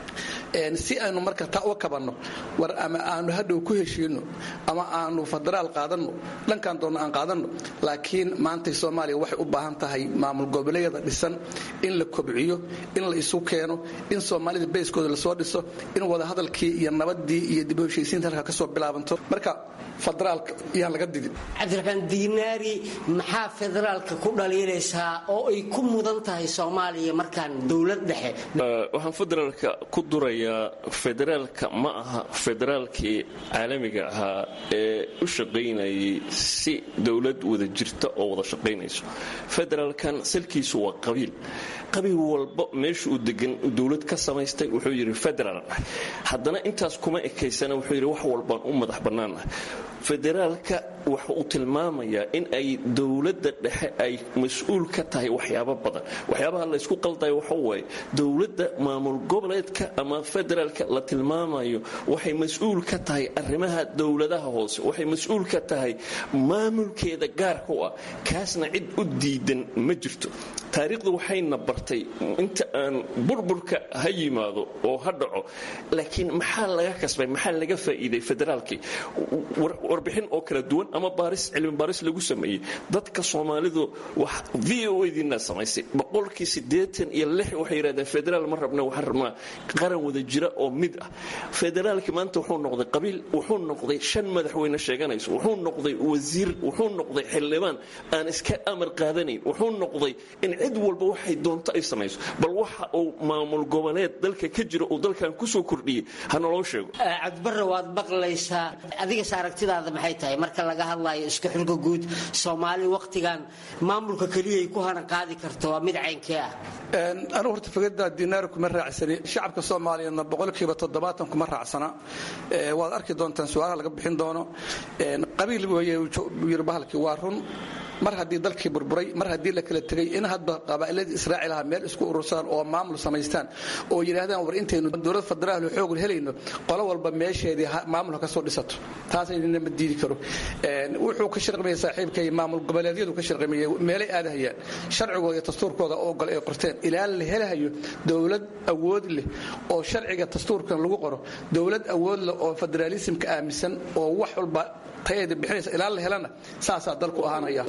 Speaker 12: si aynu marka taa uga kabanno war ama aanu hadhow ku heshiino ama aanu federaal qaadanno dhankaan doonno aan qaadanno laakiin maantay soomaaliya waxay u baahan tahay maamul goboleedyada dhisan in la kobciyo in la isu keeno in soomaalida bayskooda lasoo dhiso in wadahadalkii iyo nabadii iyo dib u heshiisiinta halka kasoo bilaabanto marka federaalka yaan laga didin
Speaker 11: cabdiraxmaan diinaari maxaa federaalka ku dhaliilaysaa oo ay ku mudan tahay soomaaliya markaan dowlad dhexe
Speaker 13: waxaan federaalka ku durayaa federaalka ma aha federaalkii caalamiga ahaa ee u shaqaynayay si dowlad wada jirta oo wada shaqaynayso federaalkan salkiisu waa qabiil qabiil walba meesha uu degan dowlad ka samaystay wuxuu yidhi federaal ah haddana intaas kuma ekaysana wuxuu yidhi wax walbaan u madax bannaanah federaalka waxa uu tilmaamayaa in ay dowladda dhexe ay mas-uul ka tahay waxyaabo badan waxyaabaha laysku qaldayo waxa waaye dowladda maamul goboleedka ama federaalka la tilmaamayo waxay mas-uul ka tahay arrimaha dowladaha hoose waxay mas-uul ka tahay maamulkeeda gaarka u ah kaasna cid u diidan ma jirto taariikhdu waxayna bartay inta aan burburka ha yimaado oo ha dhaco laakiin maxaa laga kasbay maxaa laga faa'iiday federaalkii warbixin oo kala duwan ama baaris cilmi baaris lagu sameeyey dadka soomaalidu wax v o diina samaysay boqolkii siddeetan iyo lix waxay yidhahdeen federaal ma rabna waxaan rabnaa qaran wada jira oo mid ah federaalkii maanta wuxuu noqday qabiil wuxuu noqday shan madaxweyne sheeganayso wuxuu noqday wasiir wuxuu noqday xildhibaan aan iska amar qaadanayn wuxuu noqday in cid walba waxay doonto ay samayso bal waxa uu maamul goboleed dalka ka jira uu dalkan kusoo kordhiyey ha naloo sheego
Speaker 11: cabdibare waad maqlaysaa adigas aragtidaada maxay tahay marka laga hadlayo isku xilka guud soomaali wakhtigan maamulka keliyay ku hanan qaadi karto waa mid caynkee ah
Speaker 12: anugu horta fikradda dinaari kuma raacsani shacabka soomaaliyeedna boqolkiiba toddobaatan kuma raacsana waad arki doontaan su-aalaha laga bixin doono qabiil weeye yiri bahalkii waa run mar haddii dalkii burburay mar haddii la kala tegay in hadba qabaa'iladii israaciil aha meel isku urursadaan oo maamul samaystaan oo yidhaahdaan war intaynu dowlad federaal xoog helayno qolo walba meesheedii maamulka kasoo dhisato taasayna ma diidi karo wuxuu ka sharqimaya saaxiibkay maamul goboleedyadu ka sharqimaya meelay aadahayaan sharcigooda iyo dastuurkooda oo gol ay qorteen ilaa la helahayo dowlad awood leh oo sharciga dastuurkan lagu qoro dowlad awood leh oo federaalismka aaminsan oo wax walba tayeeda bixinaysa ilaa la helana saasaa dalku ahaanaya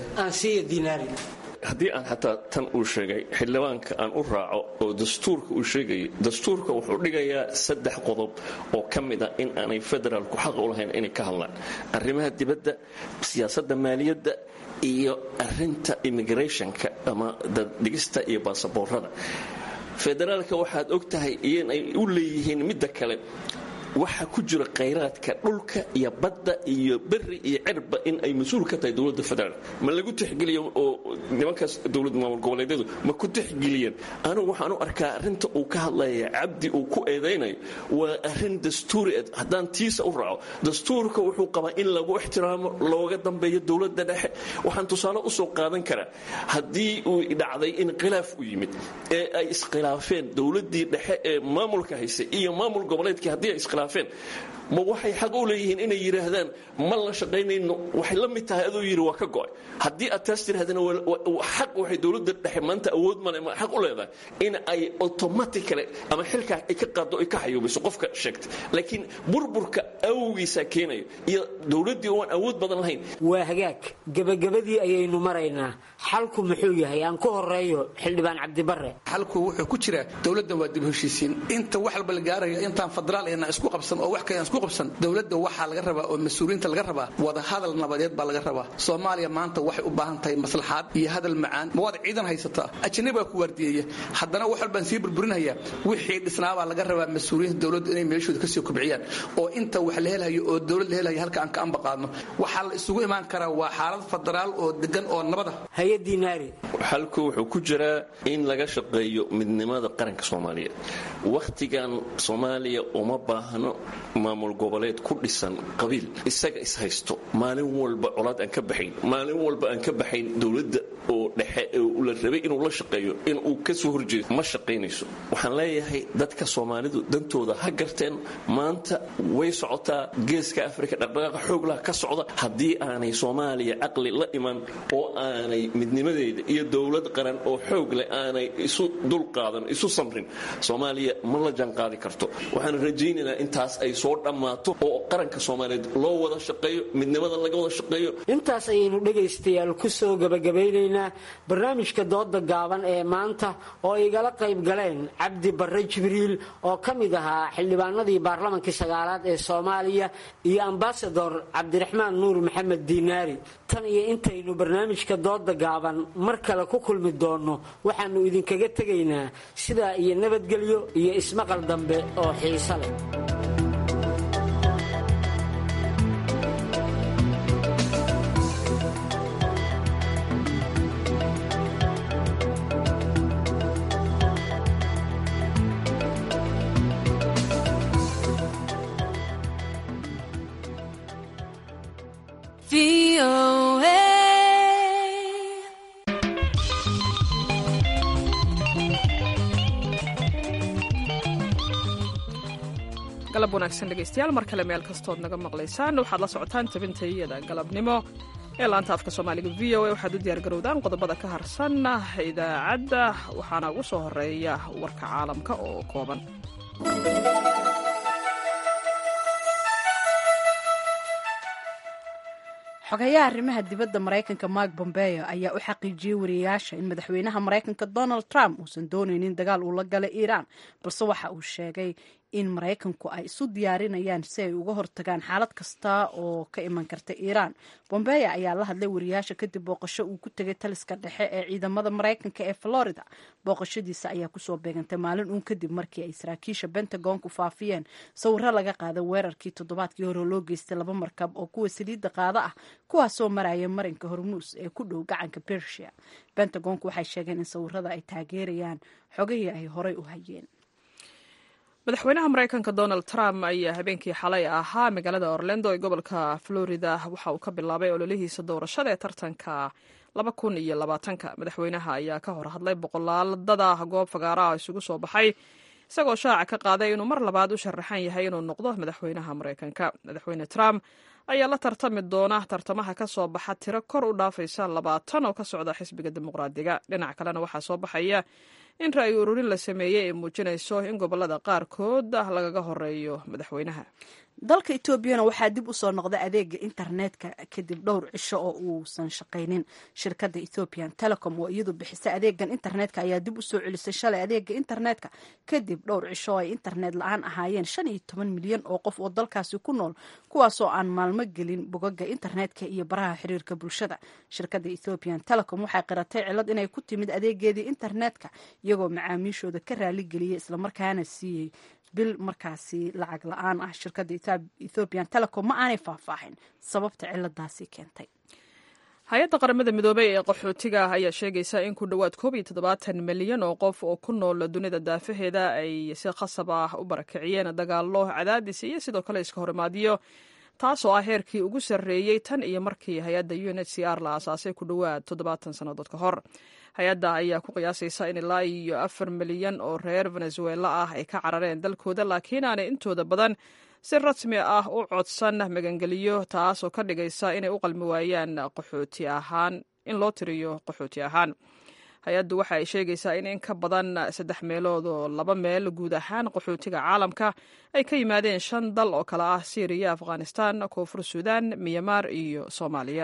Speaker 13: haddii aan xataa tan uu sheegay xildhibaanka aan u raaco oo dastuurka uu sheegayay dastuurka wuxuu dhigayaa saddex qodob oo ka mid ah in aanay federaalku xaq u lahayn inay ka hadlaan arrimaha dibadda siyaasadda maaliyadda iyo arinta immigrationka ama daddhigista iyo baasaboorada federaalka waxaad og tahay inay u leeyihiin midda kale waxa ku jira khayraadka dhulka iyo badda iyo beri iyo cirba in ay mas-uul ka tahay dowladda federaal ma lagu tixgeliyo oo nimankaas dowlad maamul goboleedyadu ma ku tixgeliyeen anigu waxaan u arkaa arrinta uu ka hadlaya cabdi uu ku eedaynayo waa arrin dastuuri ed haddaan tiisa u raaco dastuurka wuxuu qabaa in lagu ixtiraamo looga dambeeyo dowladda dhexe waxaan tusaale usoo qaadan karaa haddii uu dhacday in khilaaf u yimid ee ay iskhilaafeen dowladdii dhexe ee maamulka haysay iyo maamul goboleedkii haddii ay iskhilaafeen ma waxay xaq u leeyihiin inay yidhaahdaan ma la shaqaynayno waxay la mid tahay aduu yidhi waa ka go'ay haddii aad taas tirahdana xaq waxay dowladda dhexe maanta awood male ma xaq u leedahay in ay automatically ama xilkaa ay ka qaaddo ay ka xayuubiso qofka sheegtay laakiin burburka awgiisaa keenayo iyo dowladdii oo aan awood badan lahayn
Speaker 11: waa hagaag gebagabadii ayaynu maraynaa xalku muxuu yahay aan ku horeeyo xildhibaan cabdibare
Speaker 12: xalku wuxuu ku jiraa dowladda waa dib heshiisiin inta wax walba la gaarayo intaan federaal ayna isku qabsan oo wax kale aan isku qabsan dowladda waxaa laga rabaa oo mas-uuliyiinta laga rabaa wada hadal nabadeed baa laga rabaa soomaaliya maanta waxay u baahan tahay maslaxaad iyo hadal macaan ma waad ciidan haysataa ajanabi baa ku waardiyeeya haddana wax walbaan sii burburinaya wixii dhisnaabaa laga rabaa mas-uuliyiinta dowladda inay meeshooda kasii kobciyaan oo inta wax la helayo oo dowlad la helayo halka aan ka amba qaadno waxaa la isugu imaan karaa waa xaalad federaal oo degan oo nabada
Speaker 13: xalku wuxuu ku jiraa in laga shaqeeyo midnimada qaranka soomaaliyeed wakhtigan soomaaliya uma baahno maamul goboleed ku dhisan qabiil isaga ishaysto maalin walba colaad aan ka baxayn maalin walba aan ka baxayn dowladda oo dhexe la rabay inuu la shaqeeyo inuu ka soo horjeedo ma shaqaynayso waxaan leeyahay dadka soomaalidu dantooda ha garteen maanta way socotaa geeska afrika dhaqdhaqaaqa xooglaha ka socda haddii aanay soomaaliya caqli la iman oo aanay midnimadeeda iyo dowlad qaran oo xoog leh aanay isu dulqaadan isu samrin soomaaliya ma la jaanqaadi karto waxaan rajaynaynaa intaas ay soo dhammaato oo qaranka soomaaliyeed loo wada shaqeeyo midnimada laga wada shaqeeyo
Speaker 11: intaas ayaynu dhegaystayaal ku soo gabagabeynaynaa barnaamijka dooda gaaban ee maanta oo igala qayb galeen cabdi barre jibriil oo ka mid ahaa xildhibaanadii baarlamankii sagaalaad ee soomaaliya iyo ambasador cabdiraxmaan nuur maxamed diinaari tan iyo intaynu barnaamijka dooda gaaban mar kale ku kulmi doonno waxaannu idinkaga tegaynaa sidaa iyo nabadgelyo iyo ismaqal dambe oo xiiso leh
Speaker 1: galab wanaagsan dhegaystayaal mar kale meel kastood naga maqlaysaan waxaad la socotaan tabintayada galabnimo ee laanta afka soomaaliga v o a waxaad u diyaargarowdaan qodobada ka harsan idaacadda waxaana ugu soo horeeya warka caalamka oo kooban
Speaker 2: xogayaha arrimaha dibadda maraykanka mark bombeo ayaa u xaqiijiyey wariyayaasha in madaxweynaha maraykanka donald trump uusan doonaynin dagaal uu la galay iiraan balse waxa uu sheegay in maraykanku ay isu diyaarinayaan si ay uga hortagaan xaalad kasta oo ka iman karta iiraan bombeya ayaa la hadlay wariyaasha kadib booqasho uu ku tegay taliska dhexe ee ciidamada maraykanka ee florida booqashadiisa ayaa kusoo beegantay maalin uun kadib markii ay saraakiisha bentagonku faafiyeen sawiro laga qaaday weerarkii toddobaadkii hore loo geystay laba markab oo kuwa saliidda qaada ah kuwaasoo maraya marinka hormuus ee ku dhow gacanka bersia bentagonku waxay sheegeen in sawirada ay taageerayaan xogihii ay horey u hayeen
Speaker 1: madaxweynaha maraykanka donald trump ayaa habeenkii xalay ahaa magaalada orlando ee gobolka florida waxa uu ka bilaabay ololihiisa doorashada ee tartanka laba kun iyo labaatanka madaxweynaha ayaa ka hor hadlay boqolaaladada goob fagaaraha isugu soo baxay isagoo shaaca ka qaaday inuu mar labaad u sharaxan yahay inuu noqdo madaxweynaha maraykanka madaxweyne trump ayaa la tartami doona tartamaha ka soo baxa tiro kor u dhaafaysa labaatan oo ka socda xisbiga dimuqraadiga dhinac kalena waxaa soo baxaya in ra'yi ururin la sameeyey ay muujinayso in gobolada qaarkood lagaga horeeyo madaxweynaha
Speaker 2: dalka etoobiyana waxaa dib u soo noqday adeega internetka kadib dhowr cisho oo uusan shaqaynin shirkadda ethiopian telecom oo iyadu bixisa adeegan internetka ayaa dib u soo celisay shalay adeega internetka kadib dhowr cisho oo ay internet la-aan ahaayeen shan iyo toban milyan oo qof oo dalkaasi ku nool kuwaasoo aan maalmo gelin bogaga internetka iyo baraha xiriirka bulshada shirkadda ethiopian telecom waxay qiratay cilad inay ku timid adeegeedii internetka iyagoo macaamiishooda ka raaligeliyay islamarkaana siiyey bil markaasi lacag la-aan ah shirkadda ethiopian telecom ma aanay faahfaahin sababta ciladaasi keentay
Speaker 1: hay-adda qaramada midoobey ee qaxootiga ayaa sheegaysa in ku dhowaad koob iyo toddobaatan milyan oo qof oo ku nool dunida daafaheeda ay si khasab ah u barakiciyeen dagaallo cadaadis iyo sidoo kale iska horimaadiyo taasoo ah heerkii ugu sarreeyey tan iyo markii hay-adda u n h c r la aasaasay ku dhowaad toddobaatan sannadood ka hor hay-adda ayaa ku qiyaasaysa in ilaa iyo afar milyan oo reer venezuela ah ay ka carareen dalkooda laakiin aanay intooda badan si rasmi ah u codsan magangeliyo taasoo ka dhigaysa inay u qalmi waayaan qaxooti ahaan in loo tiriyo qaxooti ahaan hay-addu waxa ay sheegaysaa in in ka badan saddex meelood oo laba meel guud ahaan qaxootiga caalamka ay ka yimaadeen shan dal oo kale ah syriya afghanistan koonfur suudan miyamaar iyo soomaaliya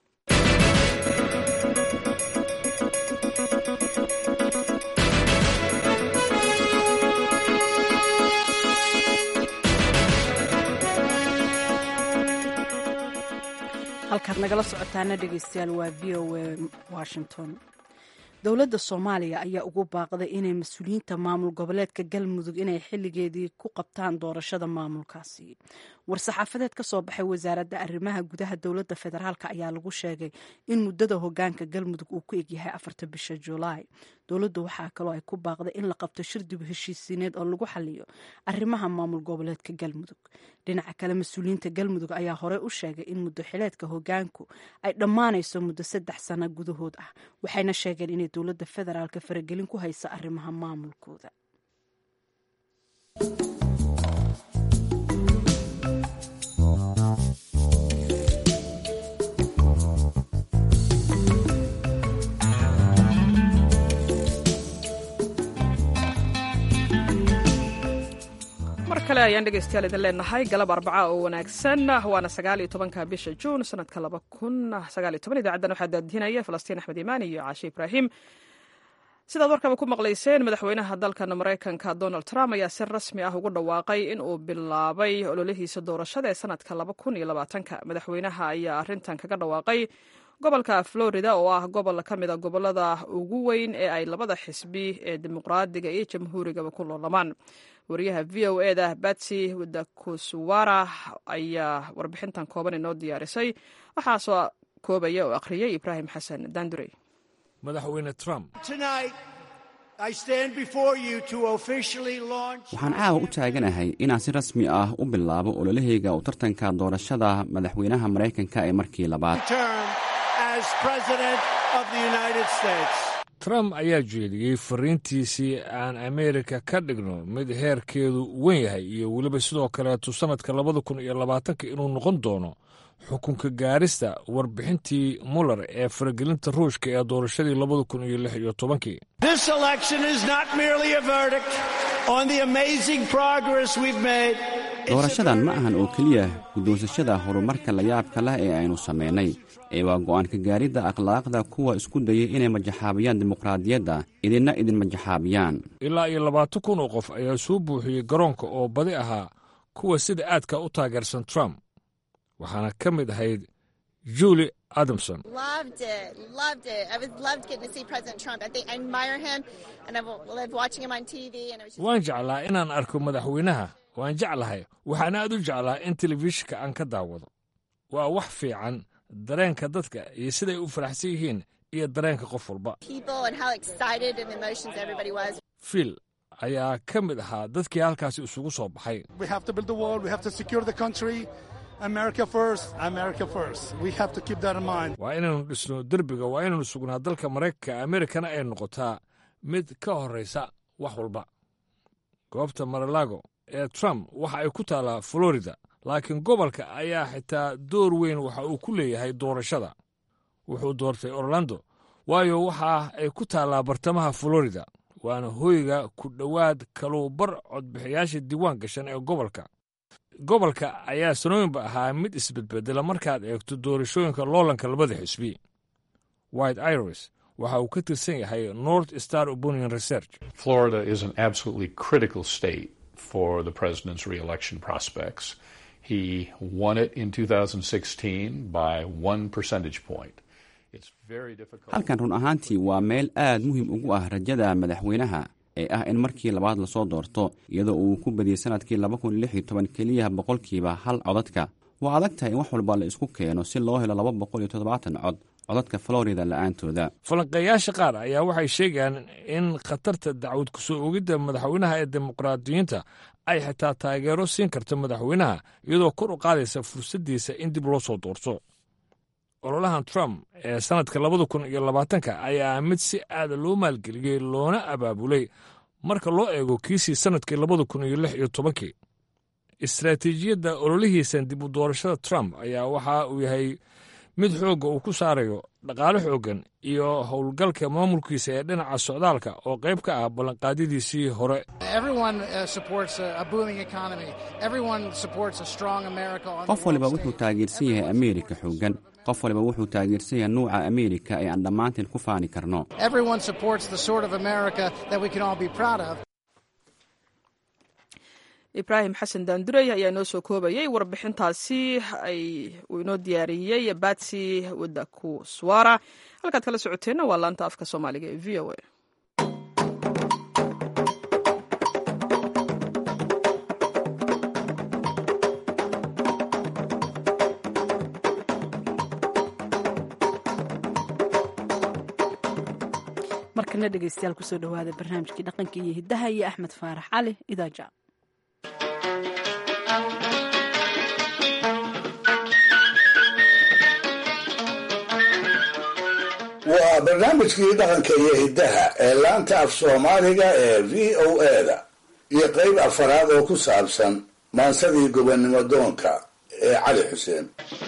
Speaker 2: halkaad nagala socotaana dhegeystayaal waa v o a washington dowladda soomaaliya ayaa ugu baaqday inay mas-uuliyiinta maamul goboleedka galmudug inay xilligeedii ku qabtaan doorashada maamulkaasi war-saxaafadeed ka soo baxay wasaaradda arrimaha gudaha dowladda federaalk ayaa lagu sheegay in muddada hogaanka galmudug uu ku egyahay afarta bisha julaay dowladdu waxaa kaloo ay ku baaqday in la qabto shir dib heshiisiineed oo lagu xaliyo arrimaha maamul goboleedka galmudug dhinaca kale mas-uuliyiinta galmudug ayaa horey u sheegay in muddo xileedka hogaanku ay dhammaanayso muddo saddex sano gudahood ah waxayna sheegeen inay dowladda federaalka faragelin ku haysa arrimaha maamulkooda
Speaker 1: mar kale ayaan dhegeystayaal idin leenahay galab arbaca oo wanaagsan waana sagaaliyo tobanka bisha juun sanadka laba kun sagaaliyo toban idaacaddan waxaa daadihinaya falastiin axmed imaan iyo caashe ibraahim sidaad warkaba ku maqlayseen madaxweynaha dalkan maraykanka donald trump ayaa si rasmi ah ugu dhawaaqay in uu bilaabay ololihiisa doorashada ee sanadka laba kun iyo labaatanka madaxweynaha ayaa arrintan kaga dhawaaqay gobolka florida oo ah gobol ka mid a gobolada ugu weyn ee ay labada xisbi ee dimuqraadiga iyo jamhuurigaba ku loolamaan wariyaha v o e da batsy wadakusuwara ayaa warbixintan kooban inoo diyaarisay waxaa soo koobaya oo akhriyay ibraahim xasan dandurey
Speaker 8: madaxweyne trump
Speaker 6: waxaan caawa u taaganahay inaan si rasmi ah u bilaabo ololahayga u tartanka doorashada madaxweynaha maraykanka ee markii labaad
Speaker 8: trump ayaa jeediyey fariintiisii aan ameerika ka dhigno mid heerkeedu wen yahay iyo weliba sidoo kaleetu sannadka labada kun iyo labaatanka inuu noqon doono xukunka gaarista warbixintii muller ee faragelinta ruushka ee doorashadii labada kun iyo lix iyo tobankii
Speaker 6: doorashadan ma ahan oo keliya guddoonsashada horumarka layaabka leh ee aynu samaynay ee waa go'aanka gaaridda akhlaaqda kuwa isku dayay inay majaxaabiyaan dimuqraadiyadda idinna idin majaxaabiyaan
Speaker 8: ilaa iyo labaatan kun oo qof ayaa soo buuxiyey garoonka oo badi ahaa kuwa sida aadka u taageersan trump waxaana ka mid ahayd julie adamson waan jeclaa inaan arko madaxweynaha waan jeclahay waxaan aad u jeclaa in telefishinka aan ka daawado waa wax fiican dareenka dadka iyo siday u faraxsan yihiin iyo dareenka qof walba fiil ayaa ka mid ahaa dadkii halkaasi isugu soo baxay waa inaynu dhisno derbiga waa inaynu sugnaa dalka maraykanka amerikana ay noqotaa mid ka horraysa wax walba goobta maralago ee trump waxa ay ku taallaa florida laakiin gobolka ayaa xitaa door weyn waxa uu ku leeyahay doorashada wuxuu doortay orlando waayo waxa ay ku taallaa bartamaha florida waana hoyga ku dhowaad kaluubar codbixiyaasha diiwaan gashan ee gobolka gobolka ayaa sanooyinba ahaa mid isbedbedela markaad eegto doorashooyinka loolanka labada xisbi white iris waxa uu ka tirsan yahay north star opinion research
Speaker 14: florida is an absolutely critical state for the president's reelection prospects he won it in 2016 by one percentage point
Speaker 6: halkan run ahaantii waa meel aad muhiim ugu ah rajada madaxweynaha ee ah in markii labaad lasoo doorto iyadoo uu ku badiyey sanadkii laba kun lix iyo toban keliya boqolkiiba hal codadka waa adag tahay in wax walba la isku keeno si loo helo laba boqol iyo toddobaatan cod codadka florida la'aantooda
Speaker 8: falanqeeyaasha qaar ayaa waxay sheegayaan in khatarta dacwad kusoo ogidda madaxweynaha ee dimuqraadiyiinta ay xitaa taageero siin karto madaxweynaha iyadoo kor u qaadaysa fursaddiisa in dib loo soo doorto ololahan trump ee sannadka labada kun iyo labaatanka ayaa mid si aada loo maalgeliyey loona abaabulay marka loo eego kiisii sannadkii labada kun iyo lix iyo tobankii istaraatiijiyadda ololihiisan dib u doorashada trump ayaa waxa uu yahay mid xoogga uu ku saarayo dhaqaale xooggan iyo howlgalka maamulkiisa ee dhinaca socdaalka oo qayb ka ah ballanqaadyadiisii hore
Speaker 6: qof waliba wuxuu taageersan yahay ameerika xooggan qof waliba wuxuu taageersan yahay nuuca ameerika ee aan dhammaanteen ku faani karno
Speaker 1: ibraahim xasan daandurey ayaa inoo soo koobayay warbixintaasi ay uu inoo diyaariyey batsi wadaku swara halkaad kala socoteenna waa laanta afka soomaaliga ee v o a
Speaker 2: markana dhegeystayaal kusoo dhawaada barnaamijkii dhaqanka iyo hiddaha iyo axmed faarax cali idaaja
Speaker 4: waa barnaamijkii dhaqanka iyo hiddaha ee laanta af soomaaliga ee v o eda iyo qeyb afaraad oo ku saabsan maansadii gobonnimo doonka ee cali xuseen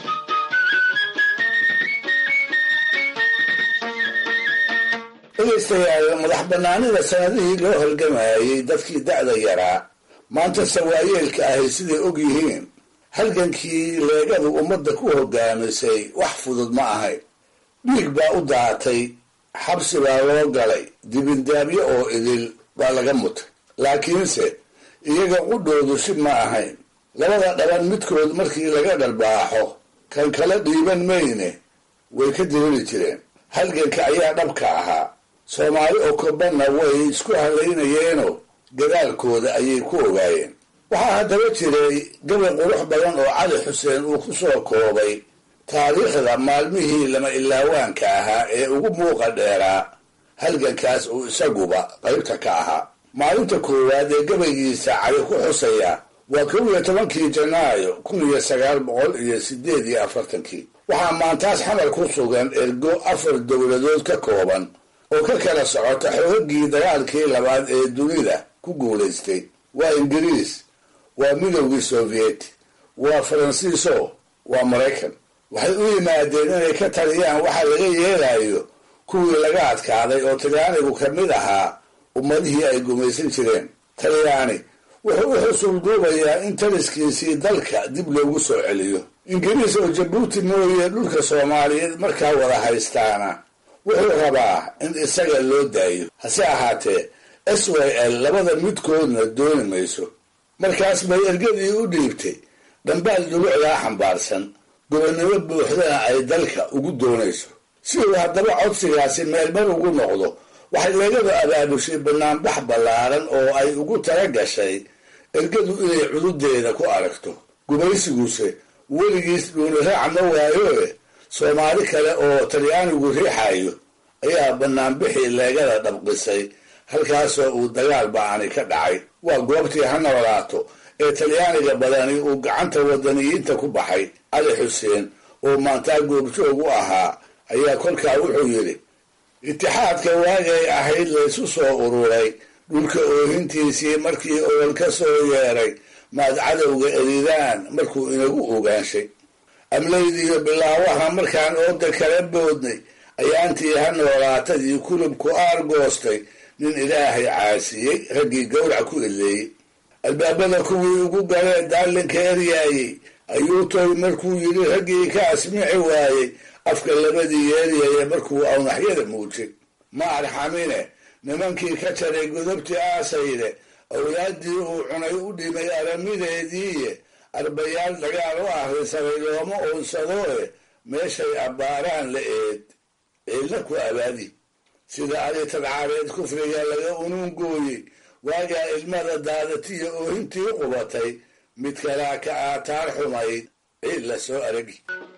Speaker 4: dhegaystayaal madax bannaanida sanadihii loo halgamayay dadkii da'da yaraa maanta sawaayeelka ahay siday og yihiin halgankii leegadu ummadda ku hogaamisay wax fudud ma ahayn dhiig baa u daatay xabsi baa loo galay dibindaabyo oo idil baa laga mutay laakiinse iyaga qudhoodu si ma ahayn labada dhaban midkood markii laga dharbaaxo kan kala dhiiban mayne way ka diriri jireen halganka ayaa dhabka ahaa soomaali oo kobanna way isku hadlaynayeenoo gadaalkooda ayay ku ogaayeen waxaa haddaba jiray gabay qurux badan oo cali xuseen uu ku soo koobay taariikhda maalmihii lama ilaawaanka ahaa ee ugu muuqa dheeraa halgankaas uu isaguba qaybta ka ahaa maalinta koowaad ee gabaygiisa cali ku xusaya waa kow iyo tobankii janaayo kun iyo sagaal boqol iyo sideed iyo afartankii waxaa maantaas xamar ku sugan ergo afar dowladood ka kooban oo ka kala socota xoogagii dagaalkii labaad ee dunida ku guulaystay waa ingiriis waa midowgii sovieti waa faransiiso waa maraykan waxay u yimaadeen inay ka taliyaan waxa laga yeelayo kuwii laga adkaaday oo talyaanigu ka mid ahaa ummadihii ay gumaysan jireen talyaani wuxuu u xusul duubayaa in taliskiisii dalka dib loogu soo celiyo ingiriis oo jabuuti mooye dhulka soomaaliyeed markaa wada haystaana wuxuu rabaa in isaga loo daayo hase ahaatee s y l labada midkoodna dooni mayso markaas bay ergadii u dhiibtay dhambaal dulucdaa xambaarsan gobonnimo buuxdana ay dalka ugu doonayso si uu haddaba codsigaasi meelmar ugu noqdo waxay leegada abaabushay banaanbax ballaaran oo ay ugu tala gashay ergadu inay cududeeda ku aragto gumaysiguse weligiis dhuuni raac ma waayoe soomaali kale oo talyaanigu riixayo ayaa banaanbixii leegada dhabqisay halkaasoo uu dagaal ba'ani ka dhacay waa goobtii ha noolaato ee talyaaniga badani uu gacanta wadaniyiinta ku baxay cali xuseen oo maantaa goobjoog u ahaa ayaa kolkaa wuxuu yidhi itixaadka waagay ahayd laysu soo ururay dhulka oohintiisii markii ool ka soo yeeray maad cadowga eridaan markuu inagu ogaanshay amlaydiiyo bilaawaha markaan ooda kala boodnay ayaantii ha noolaatadii kulubku aargoostay nin ilaahay caasiyey raggii gawrac ku eleeyey albaabada kuwii ugu galee daalinka eryaayey ayuu toy markuu yidhi raggii ka asmici waayey afka labadii yeeryaya markuu awnaxyada muujay ma arxamine nimankii ka jaray godobtii aasayde awlaaddii uu cunay u dhimay aramideediiye arbayaal dagaal u ahrisaray looma oonsadooe meeshay abbaaraan la eed ciidla ku abaadi sida adi tadcaareed kufriga laga unuungooyey waagaa ilmada daadatiya oohintii qubatay mid kalaa ka aataar xumayd ciid la soo aragi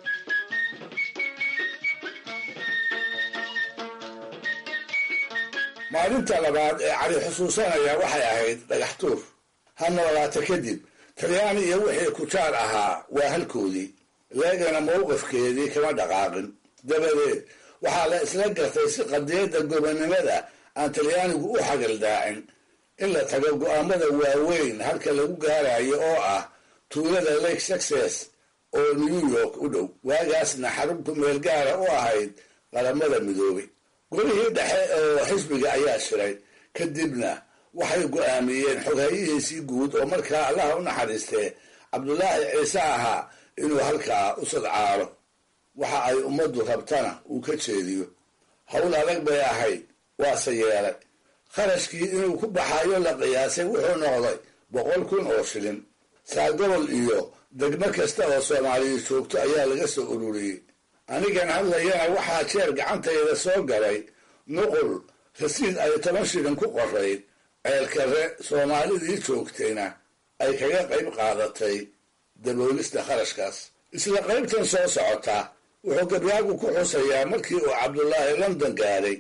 Speaker 4: maalinta labaad ee cali xusuusanaya waxay ahayd dhagax tuur ha noolaata kadib talyaani iyo wixii kujaar ahaa waa halkoodii leegana mowqifkeedii kama dhaqaaqin dabadeed waxaa la isla gartay si qadiyadda gobonnimada aan talyaanigu u xagaldaacin in la tago go'aamada waaweyn halka lagu gaarayo oo ah tuulada lake success oo new york u dhow waagaasna xarunku meel gaara u ahayd qaramada midoobay golihii dhexe oo xisbiga ayaa shiray kadibna waxay go'aamiyeen xoghayihiisii guud oo markaa allaha u naxariistee cabdulaahi ciise ahaa inuu halkaa u sadcaalo waxa ay ummaddu rabtana uu ka jeediyo howl adag bay ahayd waase yeelay kharashkii inuu ku baxayo la qiyaasay wuxuu noqday boqol kun oo shilin saagobol iyo degmo kasta oo soomaaliya joogto ayaa laga soo ururiyey anigan hadlayana waxaa jeer gacantayda soo galay nuqul rasiid ay toban shilin ku qorayd ceelkare soomaalidii joogtayna ay kaga qayb qaadatay daboolista kharashkaas isla qaybtan soo socota wuxuu gabyaagu ku xusayaa markii uu cabdulaahi london gaadhay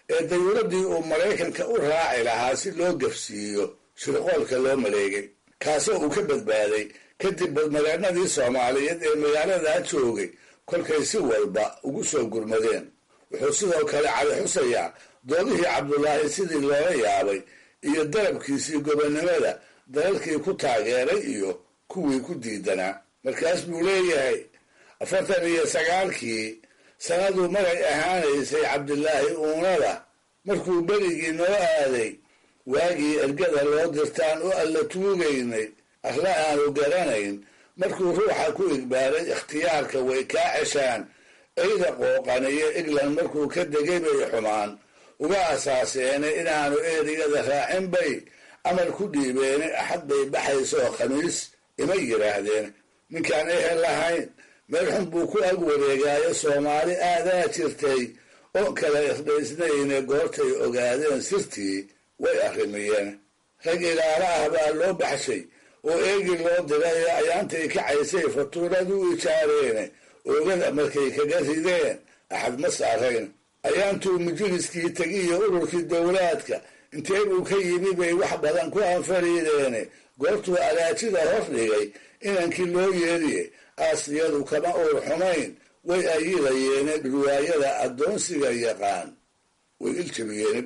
Speaker 4: ee dayuuradii uu maraykanka u raaci lahaa si loo gafsiiyo shirqoolka loo maleegay kaasoo uu ka badbaaday kadib badmadaanadii soomaaliyeed ee magaaladaa joogay kolkay si walba ugu soo gurmadeen wuxuu sidoo kale cali xusayaa doodihii cabdulaahi sidii loola yaabay iyo dalabkiisii gobonnimada dalalkii ku taageeray iyo kuwii ku diidanaa markaas buu leeyahay afartan iyo sagaalkii sanaduu maray ahaanaysay cabdilaahi uunada markuu berigii noo aaday waagii ergada loo dirtaan oo alla tuugaynay arla aanu garanayn markuu ruuxa ku igbaaray ikhtiyaarka way kaa ceshaan eyda qooqaniyo england markuu ka degay bay xumaan uga asaaseene inaanu erigada raacin bay amar ku dhiibeene axad bay baxaysoo khamiis ima yidhaahdeen ninkaan ehel lahayn meel xun buu ku ag wareegaayo soomaali aadaa jirtay oo kala irdhaysnayne goortay ogaadeen sirtii way arrimiyeen rag ilaala ah baa loo baxshay oo eegi loo diray ee ayaantay kacaysay fatuuradu ijaareene oogada markay kaga rideen axad ma saarayn ayaantuu majliskii tegiyo ururkii dowlaadka intee buu ka yimi bay wax badan ku anfariideene goortuu alaajida hor dhigay inankii loo yeeriye aasiyadu kama uur xumayn way ayidayeene riwaayada addoonsiga yaqaan way iljabiyeen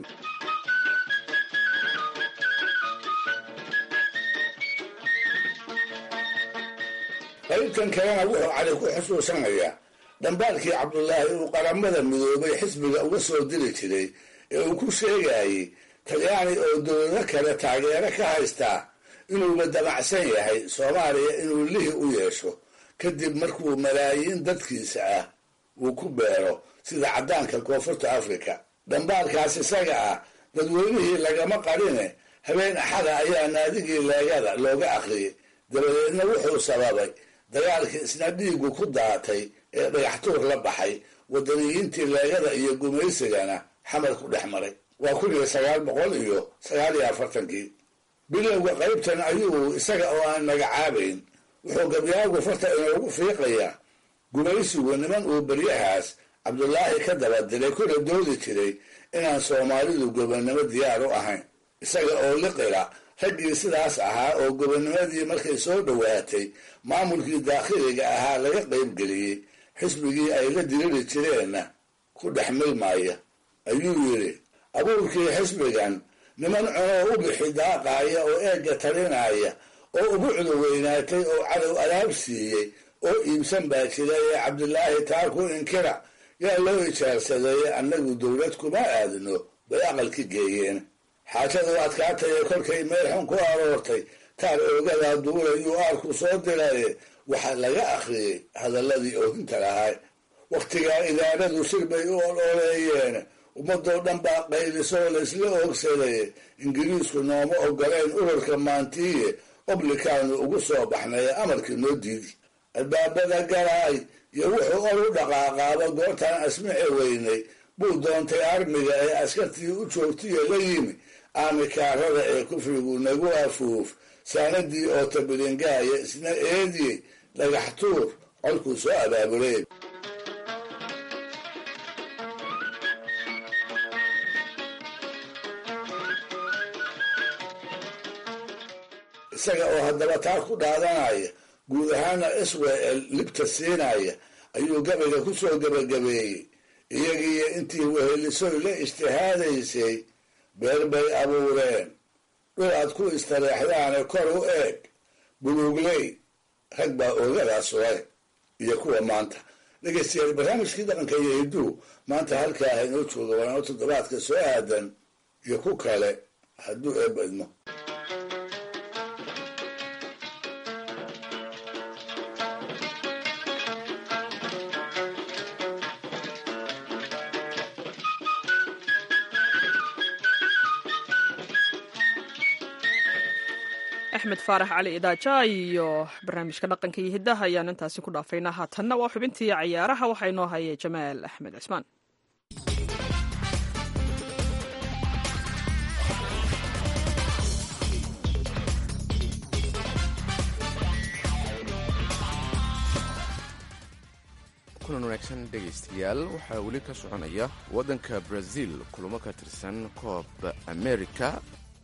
Speaker 4: qaybtan kalena wuxuu cali ku xusuusanayaa dhambaalkii cabdulaahi uu qaramada midoobay xisbiga uga soo diri jiray ee uu ku sheegayey talyaani oo dowlado kale taageero ka haystaa inuuba damacsan yahay soomaaliya inuu lihi u yeesho kadib markuu malaayiin dadkiisa ah uu ku beero sida caddaanka koonfurta afrika dhambaalkaas isaga ah dadweynihii lagama qarine habeen axada ayaa naadigii leegada looga aqriyay dabadeedna wuxuu sababay dagaalkii isna dhiigu ku daatay ee dhagaxtuur la baxay wadaniyiintii leegada iyo gumaysigana xamar ku dhex maray waa kun iyo sagaal boqol iyo sagaal iyo afartankii bilowga qaybtan ayuu isaga oo aan magacaabayn wuxuu gabyaagu farta inoogu fiiqayaa gumaysigu niman uu beryahaas cabdulaahi ka daba diray kuna doodi jiray inaan soomaalidu gobonnimo diyaar u ahayn isaga oo liqila raggii sidaas ahaa oo gobonnimadii markay soo dhowaatay maamulkii daakhiliga ahaa laga qaybgeliyey xisbigii ay la diriri jireenna ku dhex milmaya ayuu yidhi abuurkii xisbigan niman cunoo u bixi daaqaaya oo eegga talinaya oo ugu cudoweynaatay oo cadow alaab siiyey oo iibsan baa jira ee cabdilaahi taa ku inkira yaa loo ijaarsadeeye annagu dowlad kuma aadno bay aqalki geeyeen xaajadu adkaataye kolkay meel xun ku aroortay taar oogadaa duulayuu aarku soo diraye waxaa laga akhriyey hadalladii oohinta lahaa wakhtigaa idaaradu shir bay u ololeeyeen ummadoo dhan baa qaylisoo laysla oogsaday ingiriisku nooma ogoleen ururka maantiiye oblikaanu ugu soo baxnay amarkii noo diidi albaabada galaay iyo wuxuu or u dhaqaaqaaba goortaan asmici weynay buu doontay armiga ee askartii u joogtiyo la yimi aamikaarada ee kufrigu nagu afuuf saanadii oo tabilingaaya isna eediyey dhagax tuur colkuu soo abaabulay isaga oo haddaba taa ku dhaadanaya guud ahaana israel libta siinaya ayuu gabayga ku soo gebagabeeyey iyagiiyo intii wehelisoy la ijtihaadaysay beer bay abuureen dhul aad ku istareexdaane kor u eeg buluugley rag baa oogadaas sugay iyo kuwa maanta dhegeystayaal barnaamijkii dhaqanka iyo hidduu maanta halkaa haynoo jooga walaano toddobaadka soo aadan iyo ku kale hadduu eebadmo
Speaker 1: axmed faarax cali idaaja iyo barnaamijka dhaqanka iyo hiddaha ayaan intaasi ku dhaafaynaa haatanna waa xubintii cayaaraha waxaa inoo hayay jamaal axmed cismaan
Speaker 15: kulan wanaagsan dhegaystayaal waxaa weli ka soconaya waddanka brazil kulamo ka tirsan koob america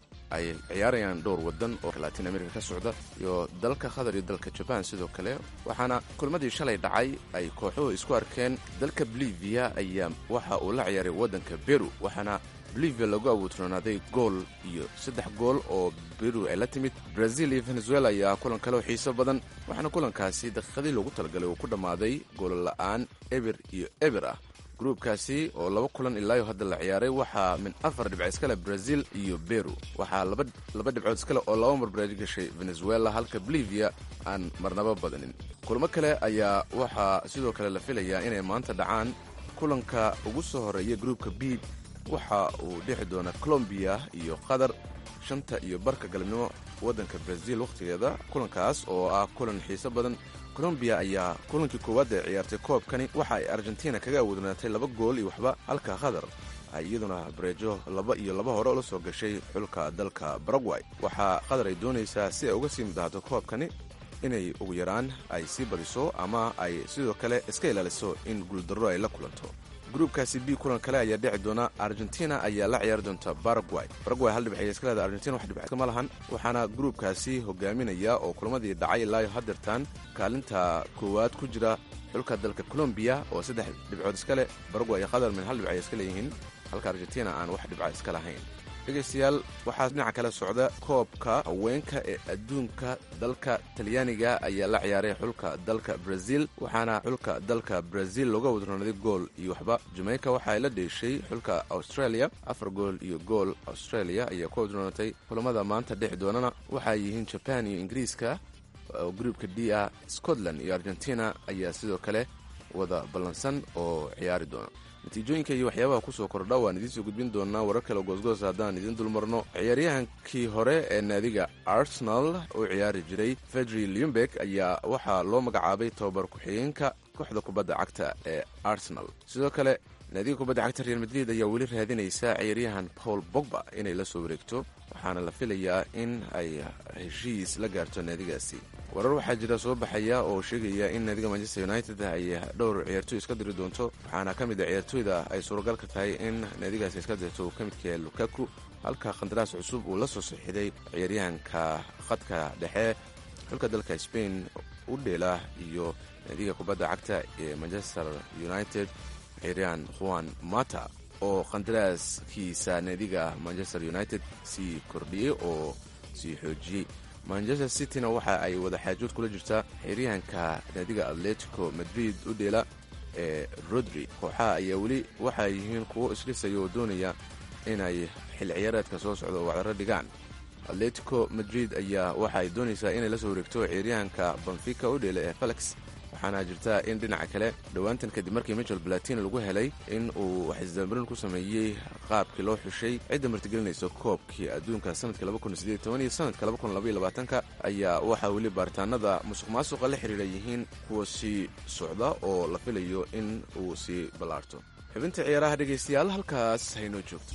Speaker 15: ay ciyaarayaan dhowr waddan oo latin america ka socda iyo dalka qatar iyo dalka jaban sidoo kale waxaana kulmadii shalay dhacay ay kooxuhu isku arkeen dalka bolivia ayaa waxa uu la ciyaaray waddanka beru waxaana bolivia lagu abuutroonaaday gool iyo saddex gool oo beru ay la timid brazil iyo venezuela ayaa kulan kale oo xiiso badan waxaana kulankaasi daqiiqadii loogu talagalay uu ku dhammaaday goolla'aan eber iyo eber ah gruubkaasi oo laba kulan ilaayo hadda la ciyaaray waxaa min afar dhibc iskale brazil iyo beru waxaa laba dhibcood iskale oo laba mar baraaj gashay venezuela halka bolivia aan marnaba badanin kulamo kale ayaa waxaa sidoo kale la filayaa inay maanta dhacaan kulanka ugu soo horeeya gruubka b waxa uu dhexi doonaa colombiya iyo qatar shanta iyo barka galabnimo waddanka brazil wakhtigeeda kulankaas oo ah kulan xiiso badan colombiya ayaa kulankii koowaad ee ciyaartay koobkani waxa ay argentina kaga awoodnaatay laba gool iyo waxba halka qatar ay iyaduna bareejo laba iyo laba hore la soo gashay xulka dalka baragway waxaa qatar ay doonaysaa si ay uga sii mudahaato koobkani inay ugu yaraan ay sii badiso ama ay sidoo kale iska ilaaliso in guuldarro ay la kulanto gruubkaasi b kulan kale ayaa dhici doona argentina ayaa la ciyaari doonta baragway baragway hal dhibc ayay iska leedahay argentina wax dhibc ma lahan waxaana gruubkaasi hogaaminaya oo kulamadii dhacay ilaayo hadeertaan kaalinta koowaad ku jira xulka dalka colombiya oo saddex dhibcood iska leh baragway iyo qatar min hal dhibc ayay iska leeyihiin halka argentina aan wax dhibca iska lahayn dhegaystayaal waxaa dhinaca kale socda koobka haweenka ee adduunka dalka talyaaniga ayaa la ciyaaray xulka dalka brazil waxaana xulka dalka brazil looga wadronaaday gool iyo waxba jamaica waxa ay la dheeshay xulka australia afar gool iyo gool australia ayaa ku wadroonatay kulamada maanta dhexi doonana waxay yihiin jaban iyo ingiriiska oo gruubka d ah scotland iyo argentina ayaa sidoo kale wada ballansan oo ciyaari doona natiijooyinka iyo waxyaabaha kusoo kordha waan idiinsoo gudbin doonaa warar kale goosgoos haddaan idiin dulmarno ciyaaryahankii hore ee naadiga arsenal oo ciyaari jiray fedri liumbek ayaa waxaa loo magacaabay tobabar ku-xigeenka kooxda kubadda cagta ee arsenal sidoo kale naadiga kubadda cagta real madrid ayaa weli raadinaysa ciyaaryahan paul bogba inay la soo wareegto waxaana la filayaa in ay heshiis la gaarto naadigaasi warar waxaa jira soo baxaya oo sheegaya in naadiga manchester united ay dhowr ciyaartooy iska diri doonto waxaana ka mid a ciyaartooyda ay suuragal ka tahay in naadigaasi iska dirto uu ka midka yahay lukaku halka khandaraas cusub uu la soo saxiiday ciyaaryahanka khadka dhexe xulka dalka spain u dheela iyo naadiga kubadda cagta ee manchester united ciyaaryahan juan mata oo khandaraaskiisa naadiga manchester united sii kordhiyey oo sii xoojiyey manchester cityna waxa ay wada xaajood kula jirtaa xiryahanka naadiga atletico madrid u dheela ee rodri kooxaha ayaa weli waxay yihiin kuwo isdhisaya oo doonaya inay xil ciyaareedka soo socdo wacdaro dhigaan atletico madrid ayaa waxa ay doonaysaa inay la soo wareegto ciyaaryahanka banfica u dheela ee felix waxaana jirta in dhinaca kale dhowaantan kadib markii michel balatina lagu helay in uu waxisdamarin ku sameeyey qaabkii loo xushay cidda martigelinaysa koobkii adduunka sanadka iyo sanadka ayaa waxaa weli baaritaanada musuq maasuqa la xidhiidha yihiin kuwa sii socda oo la filayo in uu sii ballaarto xubinta ciyaaraha dhegaystayaal halkaas haynoo joogto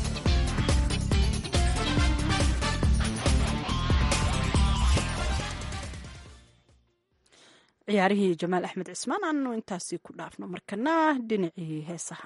Speaker 2: ciyaarihii jamaal axmed cismaan aanu intaasi ku dhaafno markana dhinacii heesaha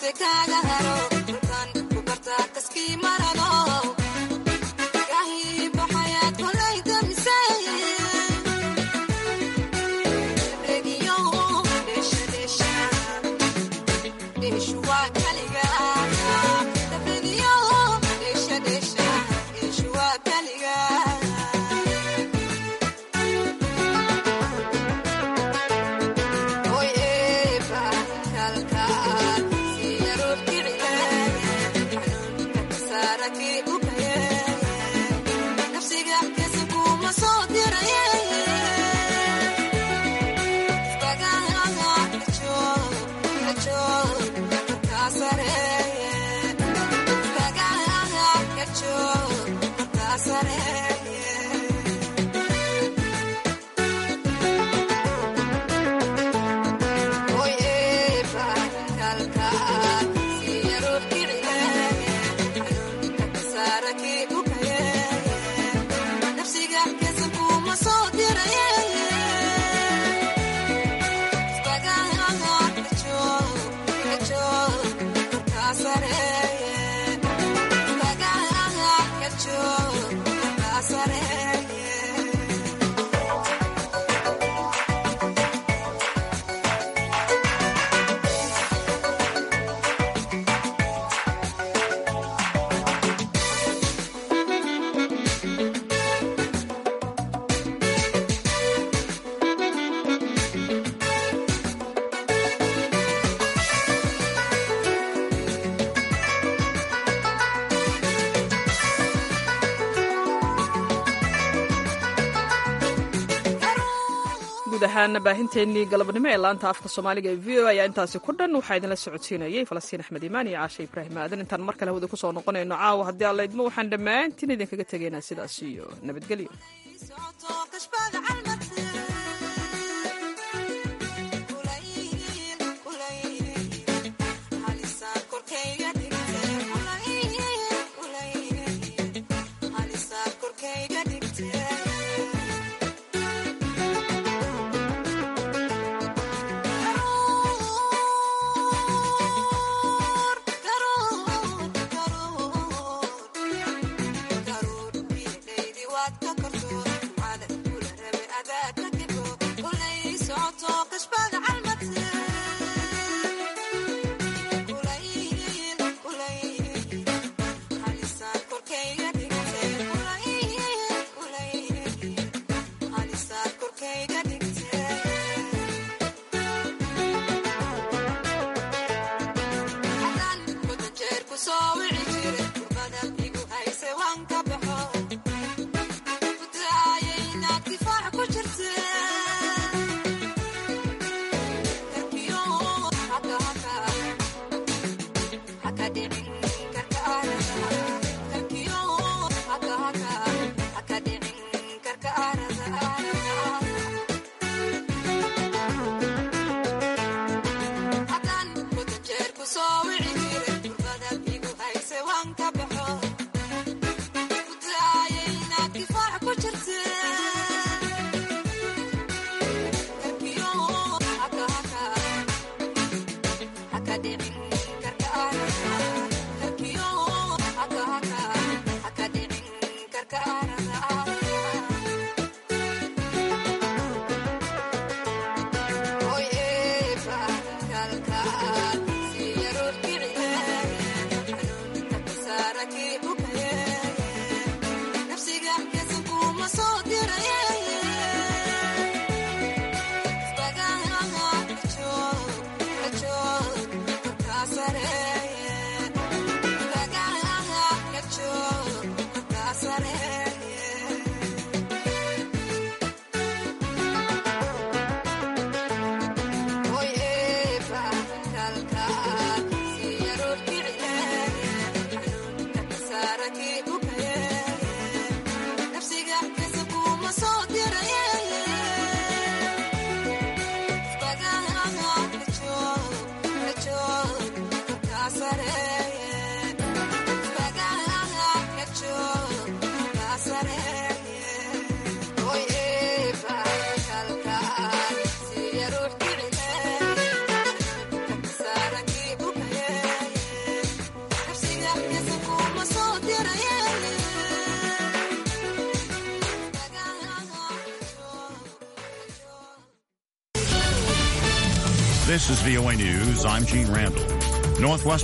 Speaker 1: guud ahaan baahinteennii galabnimo ee laanta afka soomaaliga ee v o ayaa intaasi ku dhan waxaa idinla socodsiinayay falastiin axmed imaan iyo caashe ibraahim aadan intaan mar kale hawada kusoo noqonayno caawa haddii alla idmo waxaan dhammaantiin idinkaga tegaynaa sidaas iyo nabadgelyo
Speaker 16: Oye, pa, calca, si This is VOA News. I'm Gene Randall. Northwest